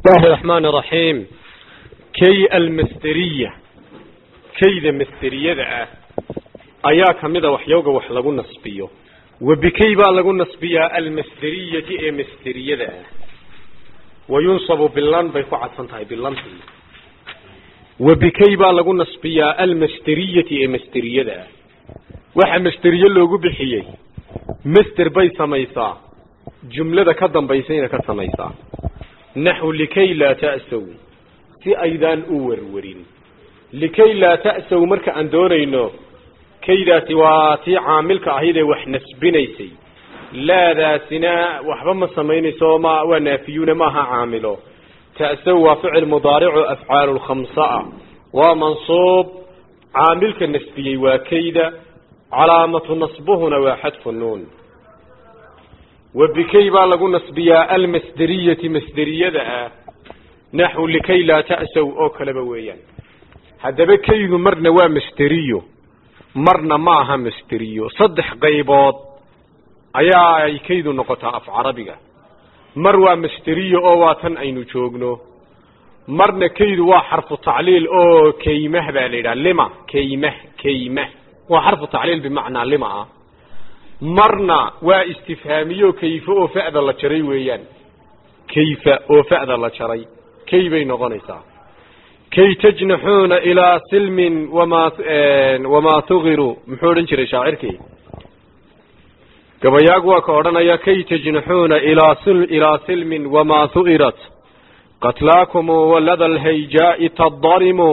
الله الرحمن الرحيم كي المسترية كيدا مسترية ذا أيا كمدا وحيوغا وحلقو نصبيو وبكي با لقو نصبيا المسترية اي مسترية ذا وينصب باللان بيكو عدفنتهاي باللان وبكي با لقو نصبيا المسترية اي مسترية ذا waxa masteriye loogu bixiyey master bay samaysaa jumlada ka dambaysayna ka samaysaa naxu likay laa ta'saw si aydaan u warwarin likay laa ta'saw marka aan doonayno kaydaasi waa tii caamilka ahayd ee wax nasbinaysay laadaasina waxba ma samaynayso ma waa naafiyuuna maaha caamilo ta'saw waa ficil mudaaricu afcaalu lkhamsaa waa mansuub caamilka nasbiyey waa kayda calaamatu nasbuhuna waa xadfu nuun wabikay baa lagu nasbiyaa almasderiyati masderiyada ah naxwu likay laa ta'saw oo kaleba weeyaan haddaba kaydu marna waa masderiyo marna ma aha masderiyo saddex qaybood ayaa ay kaydu noqotaa af carabiga mar waa masderiyo oo waa tan aynu joogno marna kaydu waa xarfu tacliil oo kaymah baa la yidhaha lima kaymah kaymah waa xarfu tacliil bimacnaa lima ah marna waa istifhaamiyo kayfe oo fa'da la jaray weeyaan kayfa oo fa'da la jaray kay bay noqonaysaa kay tajnaxuuna ilaa silmin wamaa wamaa tugiru muxuu odhan jiray shaacirkii gabayaag waa ka odhanaya kay tajnaxuuna ilaa ilaa silmin wamaa hu'irat qatlaakumu walada alhayjaa'i tadarimu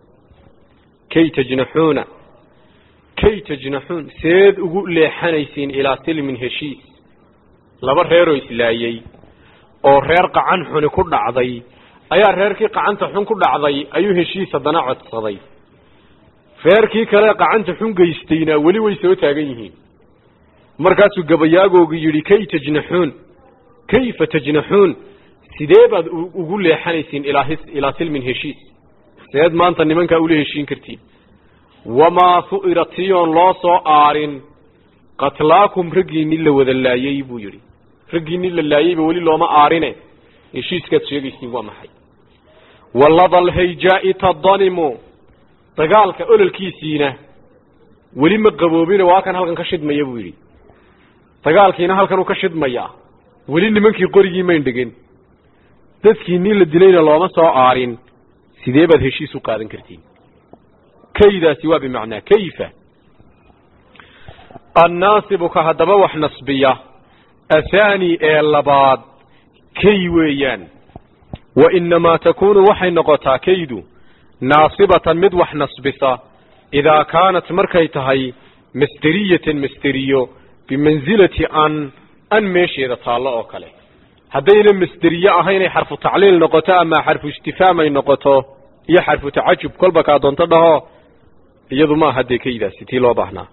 kay tajnaxuuna kay tajnaxuun seed ugu leexanaysiin ilaa silmin heshiis laba reeroo islaayey oo reer qacan xuni ku dhacday ayaa reerkii qacanta xun ku dhacday ayuu heshiis haddana codsaday reerkii kale qacanta xun geystayna weli way soo taagan yihiin markaasuu gabayaagoogu yidhi kay tajnaxuun kayfa tajnaxuun sidee baad ugu leexanaysiin ilaa ilaa silmin heshiis seed maanta nimankaa ula heshiin kartiin wamaa hu'ira tiyoon loo soo aarin qatlaakum raggiinni la wada laayey buu yidhi raggiinni la laayeyba weli looma aarine heshiiskaad sheegaysiin waa maxay walada alhayjaa'i tadanimu dagaalka ololkiisiina weli ma qaboobine waa kan halkan ka shidmaya buu yidhi dagaalkiina halkanuu ka shidmayaa weli nimankii qorigii mayn dhegin dadkiinnii la dilayna looma soo aarin sidee baad heshiis u qaadan kartiin kaydaasi waa bimacnaa kayfa annaasibu ka haddaba wax nasbiya athani ee labaad kay weeyaan wa inamaa takuunu waxay noqotaa kaydu naasibatan mid wax nasbisa idaa kaanat markay tahay masderiyatan masderiyo bimansilati an an meesheeda taallo oo kale haddayna masderiye ahaynay xarfu tacliil noqoto ama xarfu istifaam ay noqoto iyo xarfu tacajub kolba kaa doonto dhaho iyadu ma aha dee kaydaasi tii loo baahnaa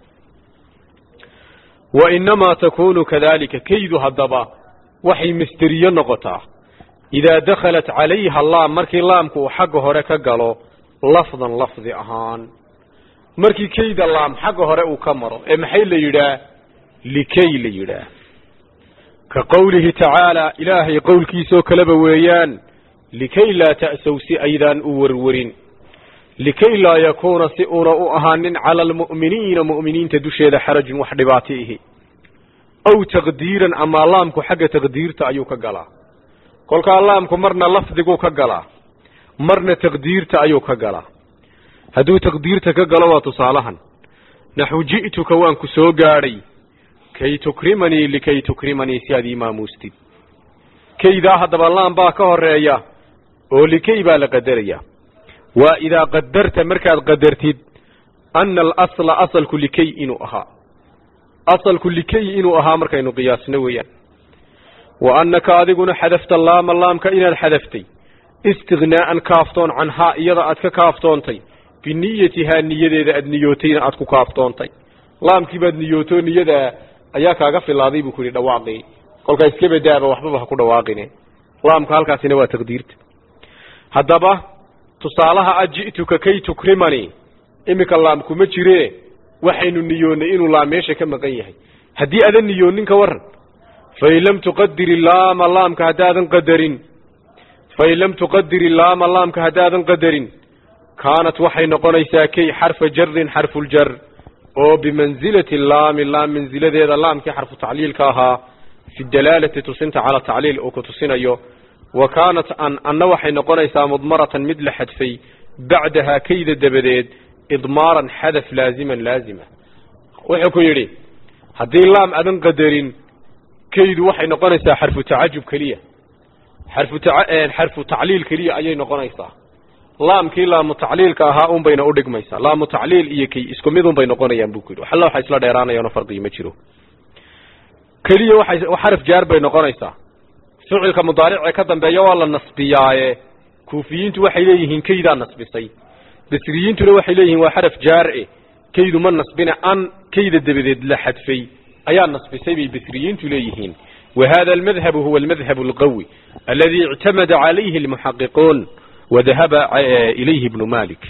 wa inamaa takunu kadalika kaydu haddaba waxay masderiyo noqotaa idaa dakhalat calayha laam markii laamku uu xagga hore ka galo lafdan lafdi ahaan markii kayda laam xagga hore uu ka maro ee maxay la yidhaah likay la yidhaah ka qowlihi tacaala ilaahay qowlkiisoo kaleba weeyaan likay laa ta'sow si aydaan u warwarin likay laa yakuuna si una u ahaanin cala almu'miniina mu'miniinta dusheeda xarajun wax dhibaato ihi aw taqdiiran amaa laamku xagga taqdiirta ayuu ka galaa kolkaa laamku marna lafdiguu ka galaa marna taqdiirta ayuu ka galaa hadduu taqdiirta ka galo waa tusaalahan naxu ji'tuka waan ku soo gaadhay kay tukrimanii likay tukrimanii si aad ii maamuustid kaydaa haddaba laam baa ka horeeya oo likay baa la qadaraya waa idaa qadarta markaad qadartid ana alasla asalku likay inuu ahaa asalku likay inuu ahaa markaynu qiyaasno weeyaan wa annaka adiguna xadafta laama laamka inaad xadaftay istignaa'an kaaftoon canhaa iyada aad ka kaaftoontay biniyatihaa niyadeeda aad niyootayna aad ku kaaftoontay laamkii baad niyooto niyada ayaa kaaga filaaday buu ku yidhi dhawaaqii kolkaa iska badaaba waxbaba ha ku dhawaaqine laamka halkaasina waa taqdiirta haddaba tusaalaha a ji'tuka kay tukrimani iminka laam kuma jire waxaynu niyoonnay inuu laam meesha ka maqan yahay haddii adan niyoonin ka waran fain lam tuqadir ilaama laamka haddaadan qadarin fain lam tuqadir ilaama laamka haddaadan qadarin kaanat waxay noqonaysaa kay xarfa jarin xarfuljar oo bimansilati laami laam mansiladeeda laamkii xarfu tacliilka ahaa fi dalaalati tusinta cala tacliil uu ku tusinayo wa kaanat an anna waxay noqonaysaa mudmaratan mid la xadfay bacdahaa kayda dabadeed idmaaran xadaf laaziman laazima wuxuu ku yidhi haddii laam adan qadarin kaydu waxay noqonaysaa xarfu tacajub keliya xarfu xarfu tacliil keliya ayay noqonaysaa laamkii laamu tacliilka ahaa un bayna udhigmaysaa laamu tacliil iyo kay isku mid un bay noqonayaan buu ku yidhi waxalla waxa isla dheeraanayaano farqigi ma jiro keliya waxay xaraf jaar bay noqonaysaa ficilka mudaaricee ka dambeeya waa la nasbiyaaye kuufiyiintu waxay leeyihiin kaydaa nasbisay basriyiintuna waxay leeyihiin waa xaraf jaar-e kaydu ma nasbina an kayda dabadeed la xadfay ayaa nasbisay bay basriyiintu leeyihiin wa hada almadhabu huwa almadhabu alqawi aladi ictamada calayhi almuxaqiquun wadahaba ilayhi ibnu malik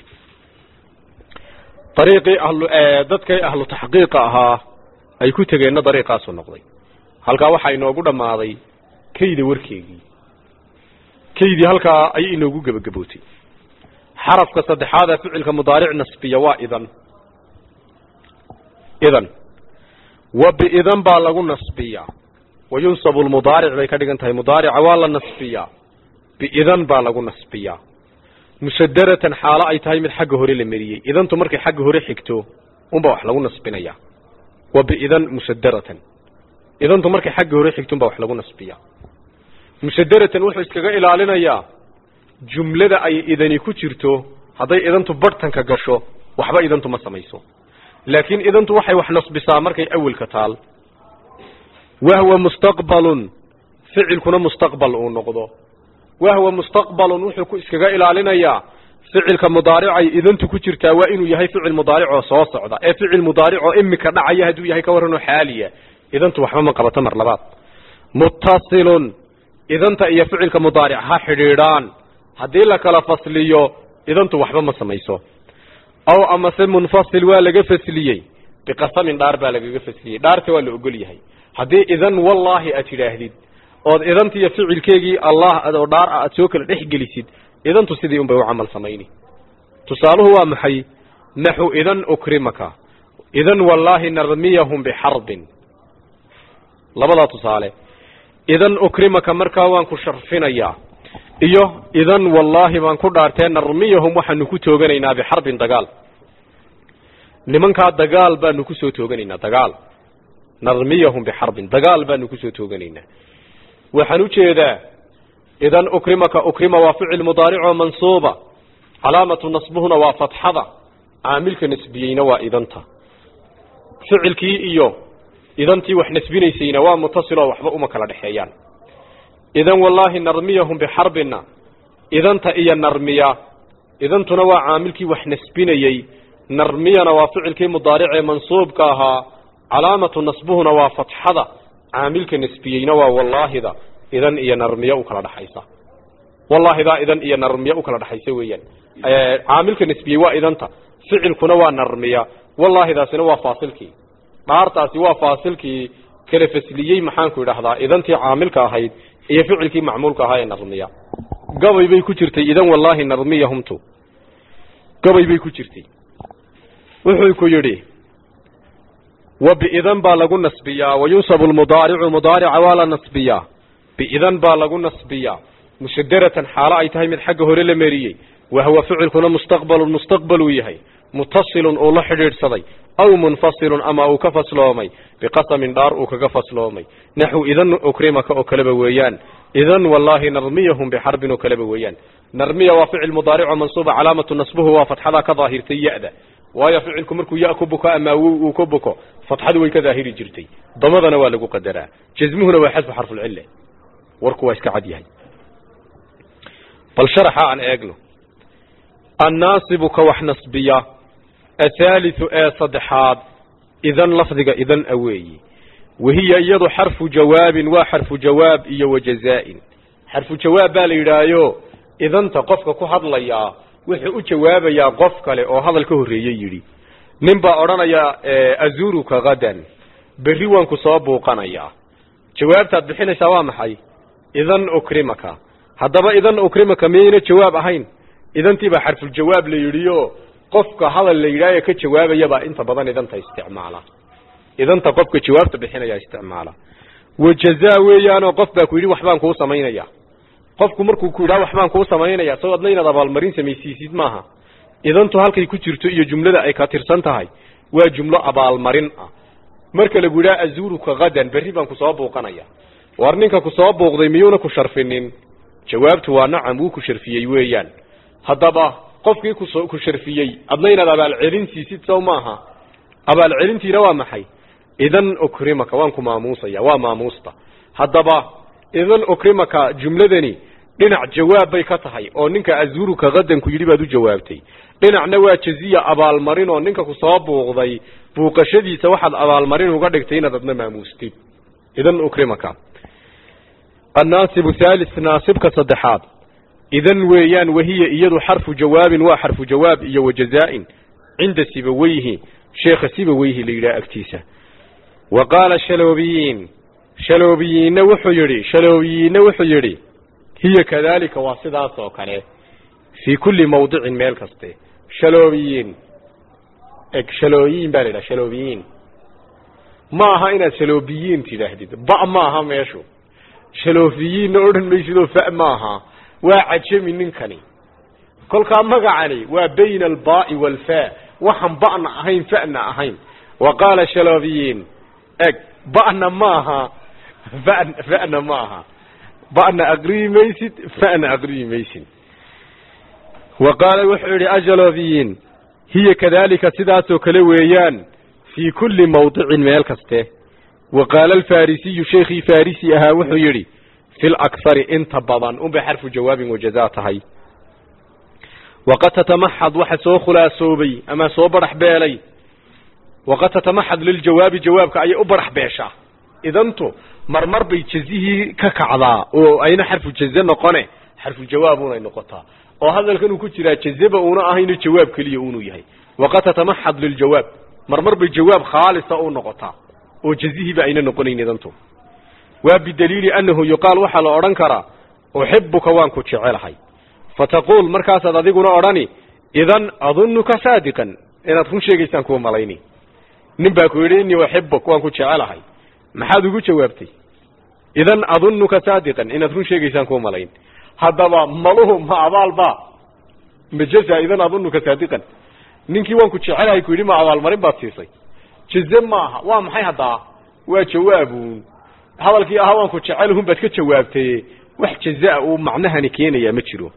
ariiqii ahlu dadkay ahlu taxqiiqa ahaa ay ku tegeenna dariiqaasu noqday halkaa waxaa inoogu dhammaaday kayda warkeegii kaydii halkaa ayay inoogu gebagabootay xarafka saddexaada ficilka mudaaric nasbiya waa idan idan wa biidan baa lagu nasbiyaa wa yunsabu lmudaaric bay ka dhigan tahay mudaarica waa la nasbiyaa biidan baa lagu nasbiyaa musadaratan xaalo ay tahay mid xagga hore la meriyey idantu markay xagga hore xigto unbaa wax lagu nasbinaya wa biidan musadaratan idantu markay xagga hore xigto unbaa wax lagu nasbiyaa musadaratan wuxuu iskaga ilaalinayaa jumlada ay idani ku jirto hadday idantu barhtanka gasho waxba idantu ma samayso laakiin idantu waxay wax nasbisaa markay awelka taal wahwa mustaqbalun ficilkuna mustaqbal uu noqdo wahwa mustaqbalun wuxuu ku iskaga ilaalinayaa ficilka mudaaricay idantu ku jirtaa waa inuu yahay ficil mudaaricoo soo socda ee ficil mudaaricoo imika dhacaya hadduu yahay ka warranoo xaaliya idantu waxba ma qabato mar labaad muttasilun idanta iyo ficilka mudaaric ha xidhiidhaan haddii la kala fasliyo idantu waxba ma samayso aw amase munfasil waa laga fasliyey biqasamin dhaar baa lagaga fasliyey dhaarta waa la ogol yahay haddii idan wallaahi aad tidhaahdid ood idantiiyo ficilkeegii allah oo dhaar ah aad soo kala dhex gelisid idantu sidii un bay u camal samayni tusaaluhu waa maxay naxu idan ukrimaka idan wallaahi narmiyahum bixarbin labadaa tusaale idan ukrimaka markaa waan ku sharfinayaa iyo idan wallaahi baan ku dhaartee narmiyahum waxaanu ku tooganaynaa bixarbin dagaal nimankaa dagaal baanu kusoo tooganaynaa dagaal narmiyahum bixarbin dagaal baanu kusoo tooganaynaa waxaan ujeedaa idan ukrimaka ukrima waa ficil mudaaricoo mansuuba calaamatu nasbuhuna waa fatxada caamilka nasbiyeyna waa idanta ficilkii iyo idantii wax nasbinaysayna waa mutasiloo waxba uma kala dhexeeyaan idan wallaahi narmiyahum bixarbina idanta iyo narmiya idantuna waa caamilkii wax nasbinayey narmiyana waa ficilkii mudaaricee mansuubka ahaa calaamatu nasbuhuna waa fatxada caamilka nasbiyeyna waa wallaahida idan iyo narmiya u kala dhaxaysa wallaahidaa idan iyo narmiya u kala dhaxaysa weeyaan caamilka nasbiyey waa idanta ficilkuna waa narmiya wallaahidaasina waa faasilkii dhaartaasi waa faasilkii kala fasliyey maxaanku idhahdaa idantii caamilka ahayd iyo ficilkii macmuulka ahaa ee narmiya gabay bay ku jirtay idan wallaahi narmiyahumtu gabay bay ku jirtay wuxuu ku yidhi wa biidan baa lagu nasbiyaa wa yunsabu lmudaaricu mudaarica waa la nasbiyaa biidan baa lagu nasbiyaa mushadaratan xaalo ay tahay mid xagga hore la meriyey wahwa ficilkuna mustaqbalun mustaqbal uu yahay mutasilun uu la xidhiidhsaday aw munfasilun ama uu ka fasloomay biqasamin dhaar uu kaga fasloomay naxu idan ukrimaka oo kaleba weeyaan idan wallaahi narmiyahum bixarbin oo kaleba weeyaan narmiya waa ficil mudaarico mansuuba calaamatu nasbuhu waa fatxadaa ka daahirtay ya-da waayo ficilku markuu ya ku buko ama uu ka buko fatxadu way ka daahiri jirtay damadana waa lagu qadaraa jasmuhuna waa xasfu xarfulcille warku waa iska cad yahay bal sharaxa aan eegno annaasibu ka wax nasbiya athaalithu ee saddexaad idan lafdiga idan a weeyi wahiya iyadu xarfu jawaabin waa xarfu jawaab iyo wajazaa-in xarfu jawaab baa la yidhaahayo idanta qofka ku hadlayaa wuxuu u jawaabayaa qof kale oo hadal ka horreeyey yidhi nin baa odhanaya azuruka hadan berri waan ku soo buuqanayaa jawaabtaad bixinaysaa waa maxay idan ukrimaka haddaba idan ukrimaka miyayna jawaab ahayn idantiibaa xarfuljawaab la yidhiyo qofka hadal la yidhaayo ka jawaabayabaa inta badan idanta isticmaala idanta qofka jawaabta bixinaya isticmaala wajazaa weeyaanoo qof baa ku yidhi waxbaan kuu samaynaya qofku markuu ku yidhaha waxbaan kuu samaynaya soo adna inaad abaalmarin samaysiisid maaha idantu halkay ku jirto iyo jumlada ay ka tirsan tahay waa jumlo abaalmarin ah marka lagu yidhaha azuuruka hadan berri baan kusoo buuqanaya war ninka kusoo buuqday miyuuna ku sharfinin jawaabtu waa nacam wuu ku sharfiyey weeyaan haddaba qofkii kuso ku sharfiyey adna inaad abaalcelin siisid sow maaha abaalcelintiina waa maxay idan ukrimaka waan ku maamuusaya waa maamuusta haddaba idan ukrimaka jumladani dhinac jawaab bay ka tahay oo ninka azuuruka hadanku yidhi baad u jawaabtay dhinacna waa jaziya abaalmarin oo ninka kusoo buuqday buuqashadiisa waxaad abaalmarin uga dhigtay inaad adna maamuustid idan ukrimaka annaasibu thalis naasibka saddexaad idan weeyaan wahiya iyadu xarfu jawaabin waa xarfu jawaab iyo wajazaa-in cinda sibaweyhi sheekha sibaweyhi la yidhaha agtiisa wa qaala shaloobiyiin shaloobiyiinna wuxuu yidhi shaloobiyiinna wuxuu yidhi hiya kadaalika waa sidaas oo kale fii kulli mawdicin meel kaste shaloobiyiin eg shalooyiin baa la yidhaha shaloobiyiin ma aha inaad shaloobiyiin tidhaahdid ba ma aha meeshu shaloofiyiinna odhan maysidoo fa ma aha waa cajami ninkani kolkaa magacani waa bayna albaa'i waalfaa waxaan ba'na ahayn fa'na ahayn wa qaala shaloobiyiin eg ba'na maaha fa fa'na ma aha ba'na aqriyi maysid fa'na aqriyi maysid wa qaala wuxuu yidhi ajaloobiyiin hiya kadaalika sidaasoo kale weeyaan fii kulli mawdicin meel kaste wa qaala alfarisiyu sheekhii farisi ahaa wuxuu yidhi fi lakhari inta badan unbay xarfu jawaabin wajazaa tahay waqad tatamaxad waxa soo khulaasoobay ama soo barax beelay waqad tatamaxad liljawaabi jawaabka ayay u barax beeshaa idantu marmar bay jazihii ka kacdaa oo ayna xarfu jaze noqone xarfu jawaab unay noqotaa oo hadalkan uu ku jiraa jazeba uuna ahayno jawaab keliya unuu yahay waqad tatamaxad liljawaab marmar bay jawaab khaalisa u noqotaa oo jazihiiba ayna noqonayn idantu waa bidaliili annahu yuqaal waxaa la odhan karaa uxibuka waan ku jecelahay fataquul markaasaad adiguna odhani idan adunuka saadiqan inaad run sheegaysaan kuwa malayni nin baa ku yidhi innii uxibuk waan ku jecelahay maxaad ugu jawaabtay idan adunuka saadiqan inaad run sheegaysaan kuwa malayn haddaba maluhu ma abaalba majaza idan adunuka saadiqan ninkii waan ku jecelahay ku yidhi ma abaalmarin baad siisay jaze maaha waa maxay haddaa waa jawaabuun hadalkii ahaa waan ku jecelhun baad ka jawaabtay wax jazaa uu macnahani keenayaa ma jiro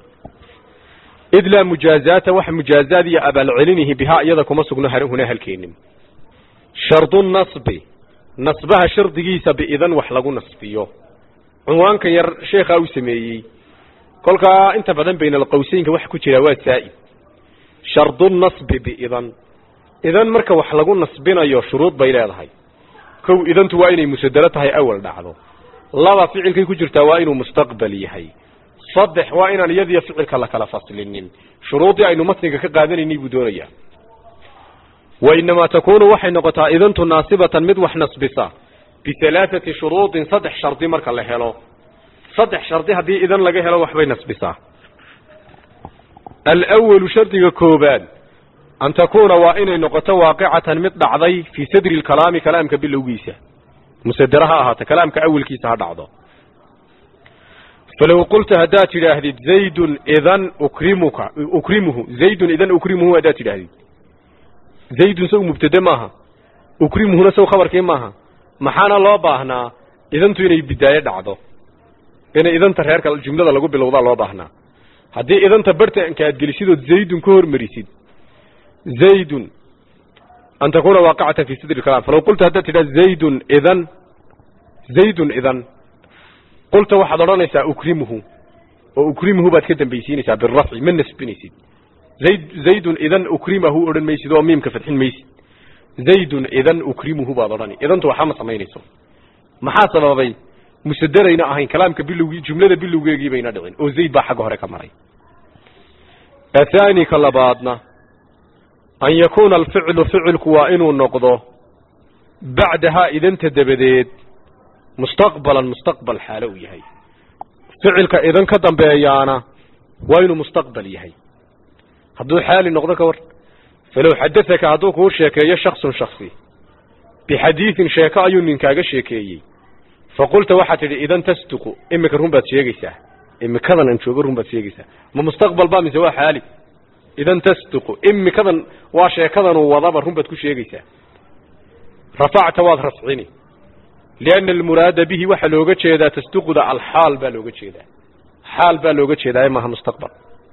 id laa mujaazaata wax mujaazaad iyo abaalcelinihi bihaa iyada kuma sugno huna halkeenin shardu nasbi nasbaha shardigiisa biidan wax lagu nasbiyo cunwaankan yar sheekhaa u sameeyey kolkaa inta badan bayna alqawseynka waxa ku jira waa saa'id shardu nasbi biidan idan marka wax lagu nasbinayo shuruud bay leedahay kow idantu waa inay musadalo tahay awal dhacdo laba ficilkay ku jirtaa waa inuu mustaqbal yahay saddex waa inaan iyadiyo ficilka la kala faslinin shuruudii aynu matniga ka qaadanaynay buu doonayaa wa inamaa takunu waxay noqotaa idantu naasibatan mid wax nasbisa bihalaathati shuruudin saddex shardi marka la helo saddex shardi haddii idan laga helo waxbay nasbisaa alwalu shardiga koobaad an takuuna waa inay noqoto waaqicatan mid dhacday fii sadri lkalaami kalaamka bilowgiisa musadera ha ahaata kalaamka awelkiisa ha dhacdo falow qulta haddaad tidhaahdid zaydun idan ukrimuka ukrimuhu zaydun idan ukrimuhu haddaad tidhaahdid zaydun saw mubtade maaha ukrimuhuna saw khabarkii maaha maxaana loo baahnaa idantu inay bidaayo dhacdo inay idanta reerka jumlada lagu bilowdaa loo baahnaa haddii idanta bartanka aad gelisidood zaydun ka hormarisid zaydun an takuna waaqicatan fi sadri kalam falaw qulta haddaad tidhahd zaydun idan zaydun idan qulta waxaad odhanaysaa ukrimuhu oo ukrimuhu baad ka dambaysiinaysaa birafci ma nasbinaysid zayd zaydun idan ukrimahu odhan maysid oo miimka fadxin maysid zaydun idan ukrimuhu baad odhani idantu waxba ma samaynayso maxaa sababay musaderayna ahayn kalaamka bilowgii jumlada bilowgeegii bayna dhicin oo zayd baa xagga hore ka maray athani ka labaadna an yakuuna alficlu ficilku waa inuu noqdo bacdahaa idanta dabadeed mustaqbalan mustaqbal xaalo uu yahay ficilka idan ka dambeeyaana waa inuu mustaqbal yahay hadduu xaali noqdo ka war falow xadaaka hadduu kuu sheekeeyo shaksun shaksi bixadiidin sheeko ayuu ninkaaga sheekeeyey faqulta waxaad tidhi idan tasduqu imika run baad sheegaysaa imikadan aan joogo run baad sheegaysaa ma mustaqbal ba mise waa xaali idan tasduqu imikadan waa sheekadanuu wadaba run baad ku sheegaysaa rafacta waad rafcini lianna almuraada bihi waxaa looga jeedaa tasduquda alxaal baa looga jeedaa xaal baa looga jeedaa maaha mustaqbal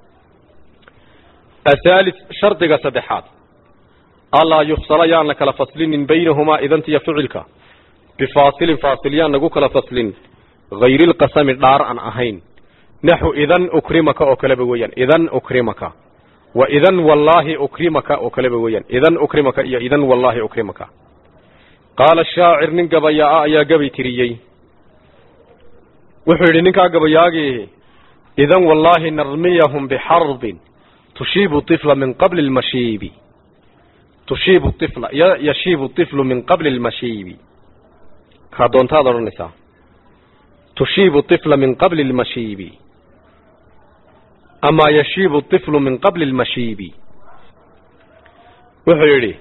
athaalis shardiga saddexaad allaa yufsala yaan la kala faslinin baynahumaa idantiyo ficilka bifaasilin faasil yaan lagu kala faslin hayri lqasami dhaar aan ahayn naxu idan ukrimaka oo kaleba weeyaan idan ukrimaka wa idan wallaahi ukrimaka oo kaleba weeyaan idan ukrimaka iyo idan wallaahi ukrimaka qaala shaacir nin gabayaa ayaa gabay tiriyey wuxuu yidhi ninkaa gabayaagii idan wallaahi narmiyahum bixarbin tushiibu طifla min qabli lmashiibi tushiibu ifla yashiibu طiflu min qabli lmashiibi kaa doontaad odhanaysaa tushiibu طifla min qabli lmashiibi amaa yashiibu طiflu min qabli lmashiibi wuxuu yidhi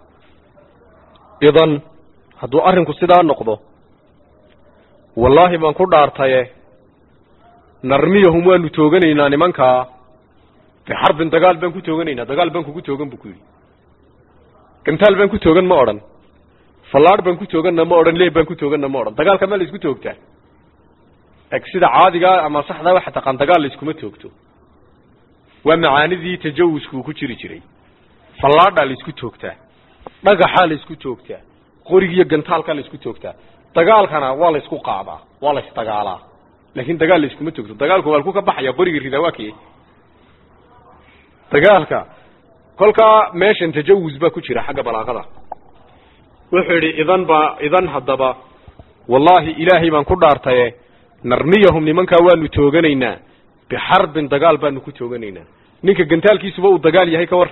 idan hadduu arrinku sidaa noqdo wallaahi baan ku dhaartaye narmiyahum waanu tooganaynaa nimankaa bixarbin dagaal baan ku tooganaynaa dagaal baan kugu toogan buu ku yidhi gantaal baan ku toogan ma odhan fallaadh baan ku tooganna ma odhan leeb baan ku tooganna ma odhan dagaalka ma la isku toogtaa eg sida caadigaa ama saxdaa waxa taqaan dagaal la iskuma toogto waa macaanidii tajawuskuu ku jiri jiray fallaadhaa la isku toogtaa dhagaxaa la isku toogtaa qorigiiyo gantaalkaa la isku toogtaa dagaalkana waa la isku qaadaa waa la isdagaalaa laakiin dagaal la iskuma toogto dagaalku waa laku ka baxaya qoriga ridaa waa kee dagaalka kolkaa meeshan tajawuz baa ku jira xagga balaaqada wuxuu yidhi idan baa idan haddaba wallaahi ilaahay baan ku dhaartaye narmiyahum nimankaa waanu tooganaynaa bixarbin dagaal baanu ku tooganaynaa ninka gantaalkiisuba uu dagaal yahay ka war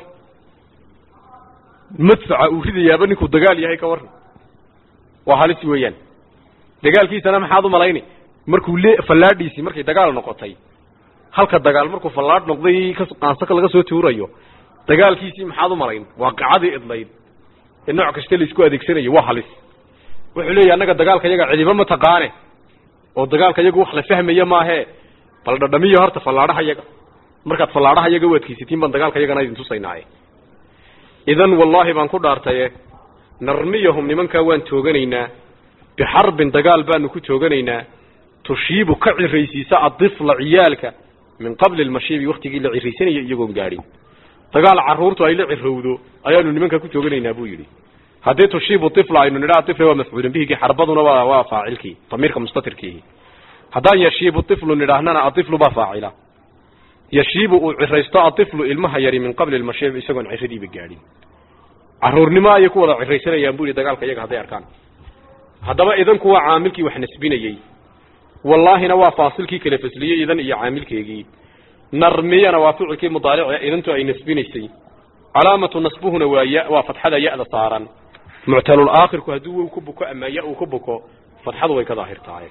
madfaca uu ridayaaba ninkuu dagaal yahay ka warran waa halis weeyaan dagaalkiisana maxaad u malayni markuu le fallaadhiisii markay dagaal noqotay halka dagaal markuu fallaadh noqday qaansaka laga soo tuurayo dagaalkiisii maxaad u malayn waa qacadii idlayd ee nooc kasta la isku adeegsanayo waa halis wuxuu leeyahy annaga dagaalka yaga cidiba ma taqaane oo dagaalka yagu wax la fahmaya maahee bal dhadhamiyo horta fallaadhaha yaga markaad fallaadhaha yaga u adkaysatiin baan dagaalka yagana idin tusaynaaye idan wallaahi baan ku dhaartaye narmiyahum nimankaa waan tooganaynaa bixarbin dagaal baanu ku tooganaynaa tushiibu ka ciraysiisa adifla ciyaalka min qabli lmashiibi waktigii la ciraysanaya iyagoon gaadhin dagaal carruurtu ay la cirowdo ayaanu nimankaa ku tooganaynaa buu yidhi haddii tushiibu ifla aynu nidhaa ifla waa mafcuulin bihigii xarbaduna waa waa faacilkii damiirka mustatirkiihi haddaan yashiibu iflu nidhaahnana aiflu baa faacila yashiibu uu ciraysto aiflu ilmaha yari min qabli lmashiib isagoon ciradiiba gaadhin caruurnimo ayay ku wada ciraysanayaan bu yihi dagaalka iyaga hadday arkaan haddaba idanku waa caamilkii wax nasbinayey wallaahina waa faasilkii kala fasliyey idan iyo caamilkeegii narmiyana waa ficilkii mudaaric idantu ay nasbinaysay calaamatu nasbuhuna waa ya waa fatxada ya-da saaran muctalul aakhirku hadduu wow ku buko ama ya uu ku buko fatxadu way ka daahir tahay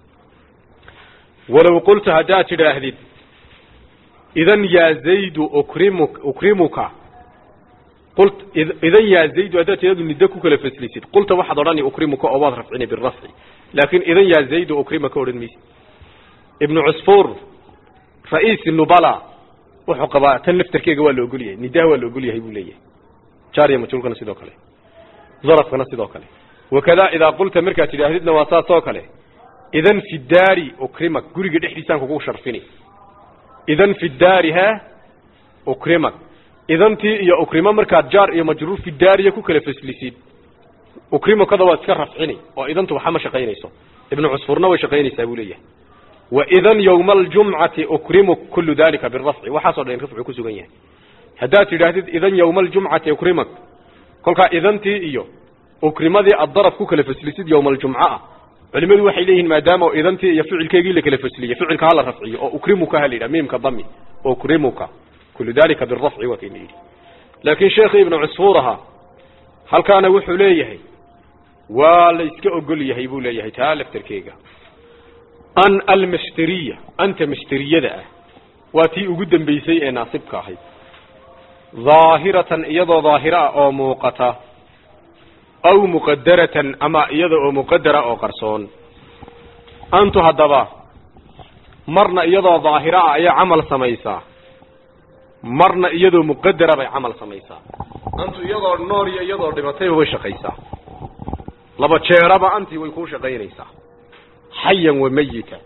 walow qulta haddaad tidhaahdid idan yaa zaydu ukrimu ukrimuka qult idan yaa zaydu haddaad tidhahdu niddo ku kala faslisid qulta waxaad odhani ukrimuka oo waad rafcini birafci laakiin idan yaa zaydu ukrimaka odhan maysid ibnu cusfuur ra-iisi nubala wuxuu qabaa tan laftarkeega waa la ogol yahay nidaha waa la ogol yahay buu leeyahay jaariya majhuulkana sidoo kale zarafkana sidoo kale wakada idaa qulta markaad tidhaahdidna waa saas oo kale idan fi daari ukrimak guriga dhexdiisaan kugu sharfini idan fi daari ha ukrimak idantii iyo ukrimo markaad jaar iyo majruur fi daariya ku kala faslisid ukrimakada waad iska rafcini oo idantu waxa ma shaqaynayso ibnu cusfurna way shaqaynaysaa buu leeyahay waidan yowma aljumcati ukrimuk kullu dalika birafci waxaasoo dhan rafcu ku sugan yahay haddaad tidhaahdid idan yowma aljumcati ukrimak kolkaa idantii iyo ukrimadii aad daraf ku kala faslisid yowma aljumca ah culimadu waxay leeyihiin maadaama idantii iyo ficilkeegii la kala fasliyey ficilka hala rafciyo oo ukrimuka ha la yidhaha miimka dami ukrimuka kullu dalika birafci waa kayna yidhi laakiin sheekhii ibnu cusfuur ahaa halkaana wuxuu leeyahay waa la iska ogol yahay buu leeyahay taa laftarkeega an almasteriya anta masteriyada ah waa tii ugu dambaysay ee naasibka ahayd daahiratan iyadoo daahiro ah oo muuqata aw muqadaratan ama iyada oo muqadara oo qarsoon antu haddaba marna iyadoo daahiro ah ayay camal samaysaa marna iyadoo muqadara bay camal samaysaa antu iyadoo nool iyo iyadoo dhimatayba way shaqaysaa laba jeeraba antii way kuu shaqaynaysaa xayan wa mayita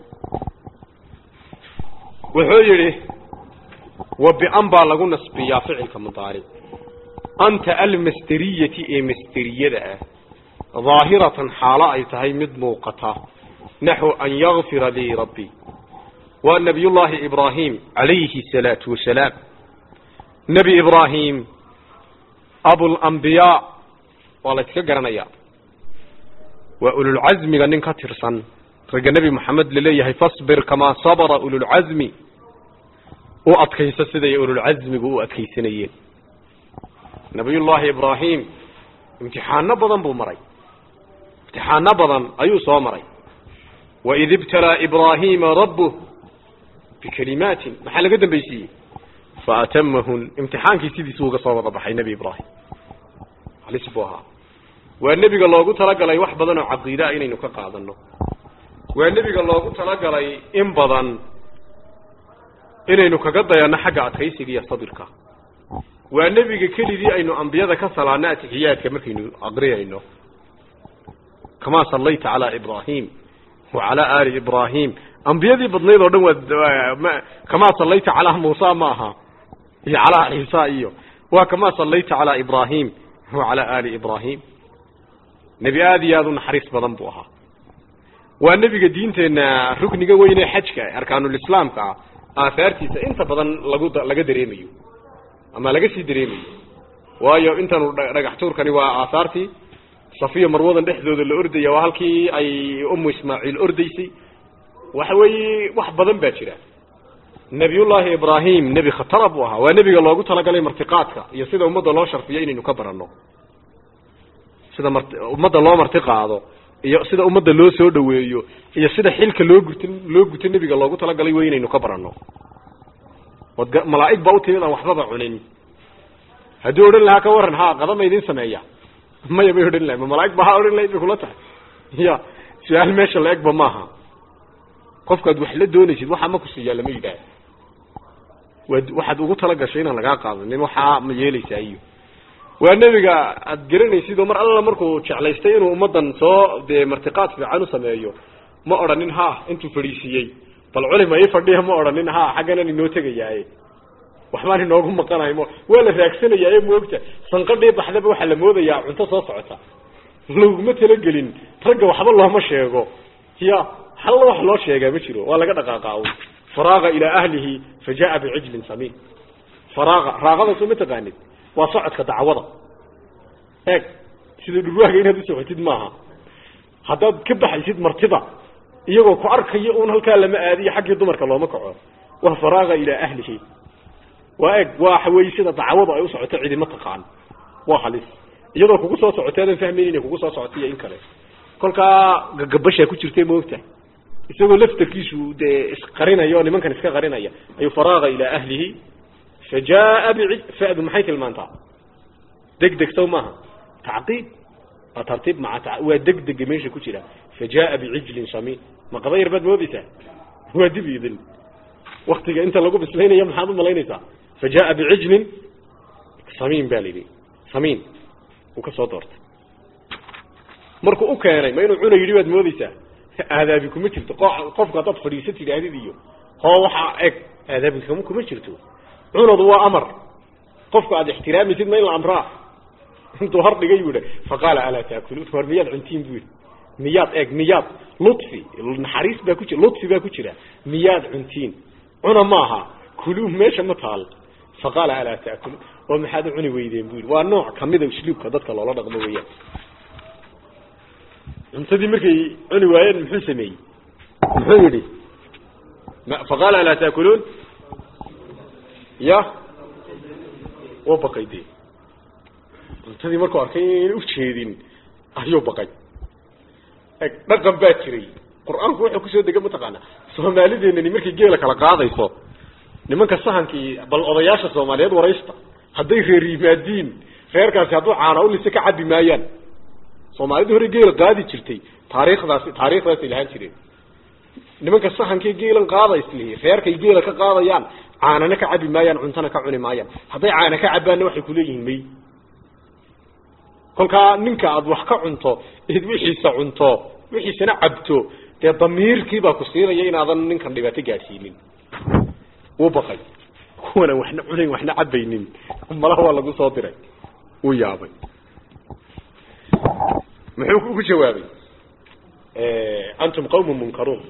wuxuu yidhi wa bian baa lagu nasbiyaa ficilka mudaaric anta almasteriyati ee masteriyada ah daahiratan xaalo ay tahay mid muuqata naxو an yakfira lii rabbi waa nabiyullaahi ibraahim calayhi الsalaatu wasalaam nebi ibraahim abulambiyaa waa la yska garanaya waa ululcasmiga nin ka tirsan ragga nebi moxamed laleeyahay fasbir kamaa sabra ululcasmi u adkayso siday ululcasmigu u adkaysanayeen nabiyullaahi ibraahim imtixaano badan buu maray imtixaano badan ayuu soo maray waid ibtalaa ibraahiima rabbuh bikalimaatin maxaa laga dambaysiiyey faatamahun imtixaankii sidiisuu uga soo wada baxay nebi ibraahim halis buu ahaa waa nebiga loogu talagalay wax badan oo caqiidaa inaynu ka qaadano waa nebiga loogu talagalay in badan inaynu kaga dayanno xagga adkaysiga iyo sabirka waa nebiga keligii aynu ambiyada ka salaano atixiyaadka markaynu aqriyayno kamaa sallayta calaa ibraahim wa calaa aali ibraahim ambiyadii badnayd oo dhan waa kamaa sallayta calaa muusa ma aha iyo calaa ciisa iyo waa kamaa sallayta calaa ibraahim wa calaa aali ibraahim nebi aada iyo aada u naxariis badan buu ahaa waa nebiga diinteenna rukniga weyne xajka arkaanulislaamka ah aahaartiisa inta badan lagu laga dareemayo ama laga sii dareemayo waayo intanu dhagax tuurkani waa aahaartii safiya marwadan dhexdooda la ordaya waa halkii ay umu ismaaciil ordaysay waxa weeye wax badan baa jira nebiyullaahi ibraahim nebi khatara buu ahaa waa nebiga loogu talagalay martiqaadka iyo sida ummadda loo sharfiyo inaynu ka baranno sida mar ummadda loo marti qaado iyo sida ummadda loo soo dhaweeyo iyo sida xilka loo guto loo guto nebiga loogu talagalay wey inaynu ka baranno od malaa'ig baa utimid aan waxbaba cunin hadduu odhan lahaa ka waran ha qadama idin sameeya maya bay odhan lahay ma malaaig ba ha odhan lahayd bay kula tahay ya su-aal meesha la egba maaha qofkaad wax la doonaysid waxaa ma kusiiyaa lama yidhaah waad waxaad ugu talagashay inaan lagaa qaadanin waxaa ma yeelaysaa iyo waa nebiga aad garanaysid oo mar alla markuu jeclaystay inuu ummaddan soo dee martiqaad fiican u sameeyo ma odhanin ha intuu fadhiisiiyey bal culima ii fadhiya ma odhanin ha xagganan inoo tegayaaye waxbaan inoogu maqanayo m waa la raagsanayaa moogta sanqadhii baxdaba waxaa la moodayaa cunto soo socota laguma talagelin ragga waxba looma sheego ya halla wax loo sheegaa ma jiro waa laga dhaqaaqaa faraaga ilaa ahlihi fa jaa bicijlin samiin faraaga raaqada soo ma taqaanid waa socodka dacwada eeg sida dhurwaaga inaad u socotid maaha haddaad ka baxaysid martida iyagoo ku arkayo un halkaa lama aadiyo xaggii dumarka looma kaco waa faraaga ilaa ahlihi waa eeg waxa weeye sida dacwadu ay u socoto cidima taqaan waa halis iyadoo kugu soo socotay adan fahmayn inay kugu soo socoto iyo in kale kolkaa gagabashaa ku jirtay maogta isagoo laftarkiisu dee isqarinaya oo nimankan iska qarinaya ayuu faraaga ilaa ahlihi fa jaa bi fadu maxay tilmaantaa deg deg saw maaha tacqiib waa tartiib maca waa degdega meesha ku jira fa jaa bicijlin samiin ma qaba yar baad moodaysaa waa dib idin waktiga inta lagu bislaynaya maxaad u malaynaysaa fa jaa bicijlin samiin baa layidhi samiin uu ka soo doortay markuu u keenay ma inuu cuna yidhi baad moodaysaa aadaabi kuma jirto qofku haddaad fadhiisa tidhaahdid iyo hoo waxaa eg aadaabi kama kuma jirto cunadu waa amar qofku aad ixtiraamaysid ma in la amraa intuu har dhigay buu yihi faqaala alaa taakuluun war miyaad cuntiin buu yidhi miyaad eeg miyaad lutfi naxariis baa ku jira lutfi baa ku jira miyaad cuntiin cuna maaha kuluu meesha ma taal faqaala alaa taakuluun oo maxaad u cuni weydeen buu yidhi waa nooc kamida usluubka dadka loola dhaqmo weeyaan cuntadii markay cuni waayeen muxuu sameeyey muxuu yidhi faqaala alaa taakuluun ya wa baqay de cuntadii markuu arkay inayna ujeedin ayuu baqay eg dhaqan baa jiray qur-aanku wuxuu kusoo dega mataqaana soomaalideenani markay geela kala qaadayso nimanka sahankii bal odayaasha soomaaliyeed waraysta hadday reer yimaadiin reerkaasi hadduu caana ulise ka cabi maayaan soomaalidii hore geela qaadi jirtay taariikhdaasi taariikhdaasay lahaan jireen nimanka sahankii geelan qaadaysli reerkay geela ka qaadayaan caanana ka cabi maayaan cuntana ka cuni maayaan hadday caana ka cabaanna waxay kuleeyihiin may kolkaa ninka aada wax ka cunto id wixiisa cunto wixiisana cabto dee damiirkiibaa ku siinaya inaadan ninkan dhibaato gaadhsiinin wuu baqay kuwana waxna cunayn waxna cabaynin malaha waa lagu soo diray wuu yaabay muxuu ugu jawaabay antum qawmun munkaruun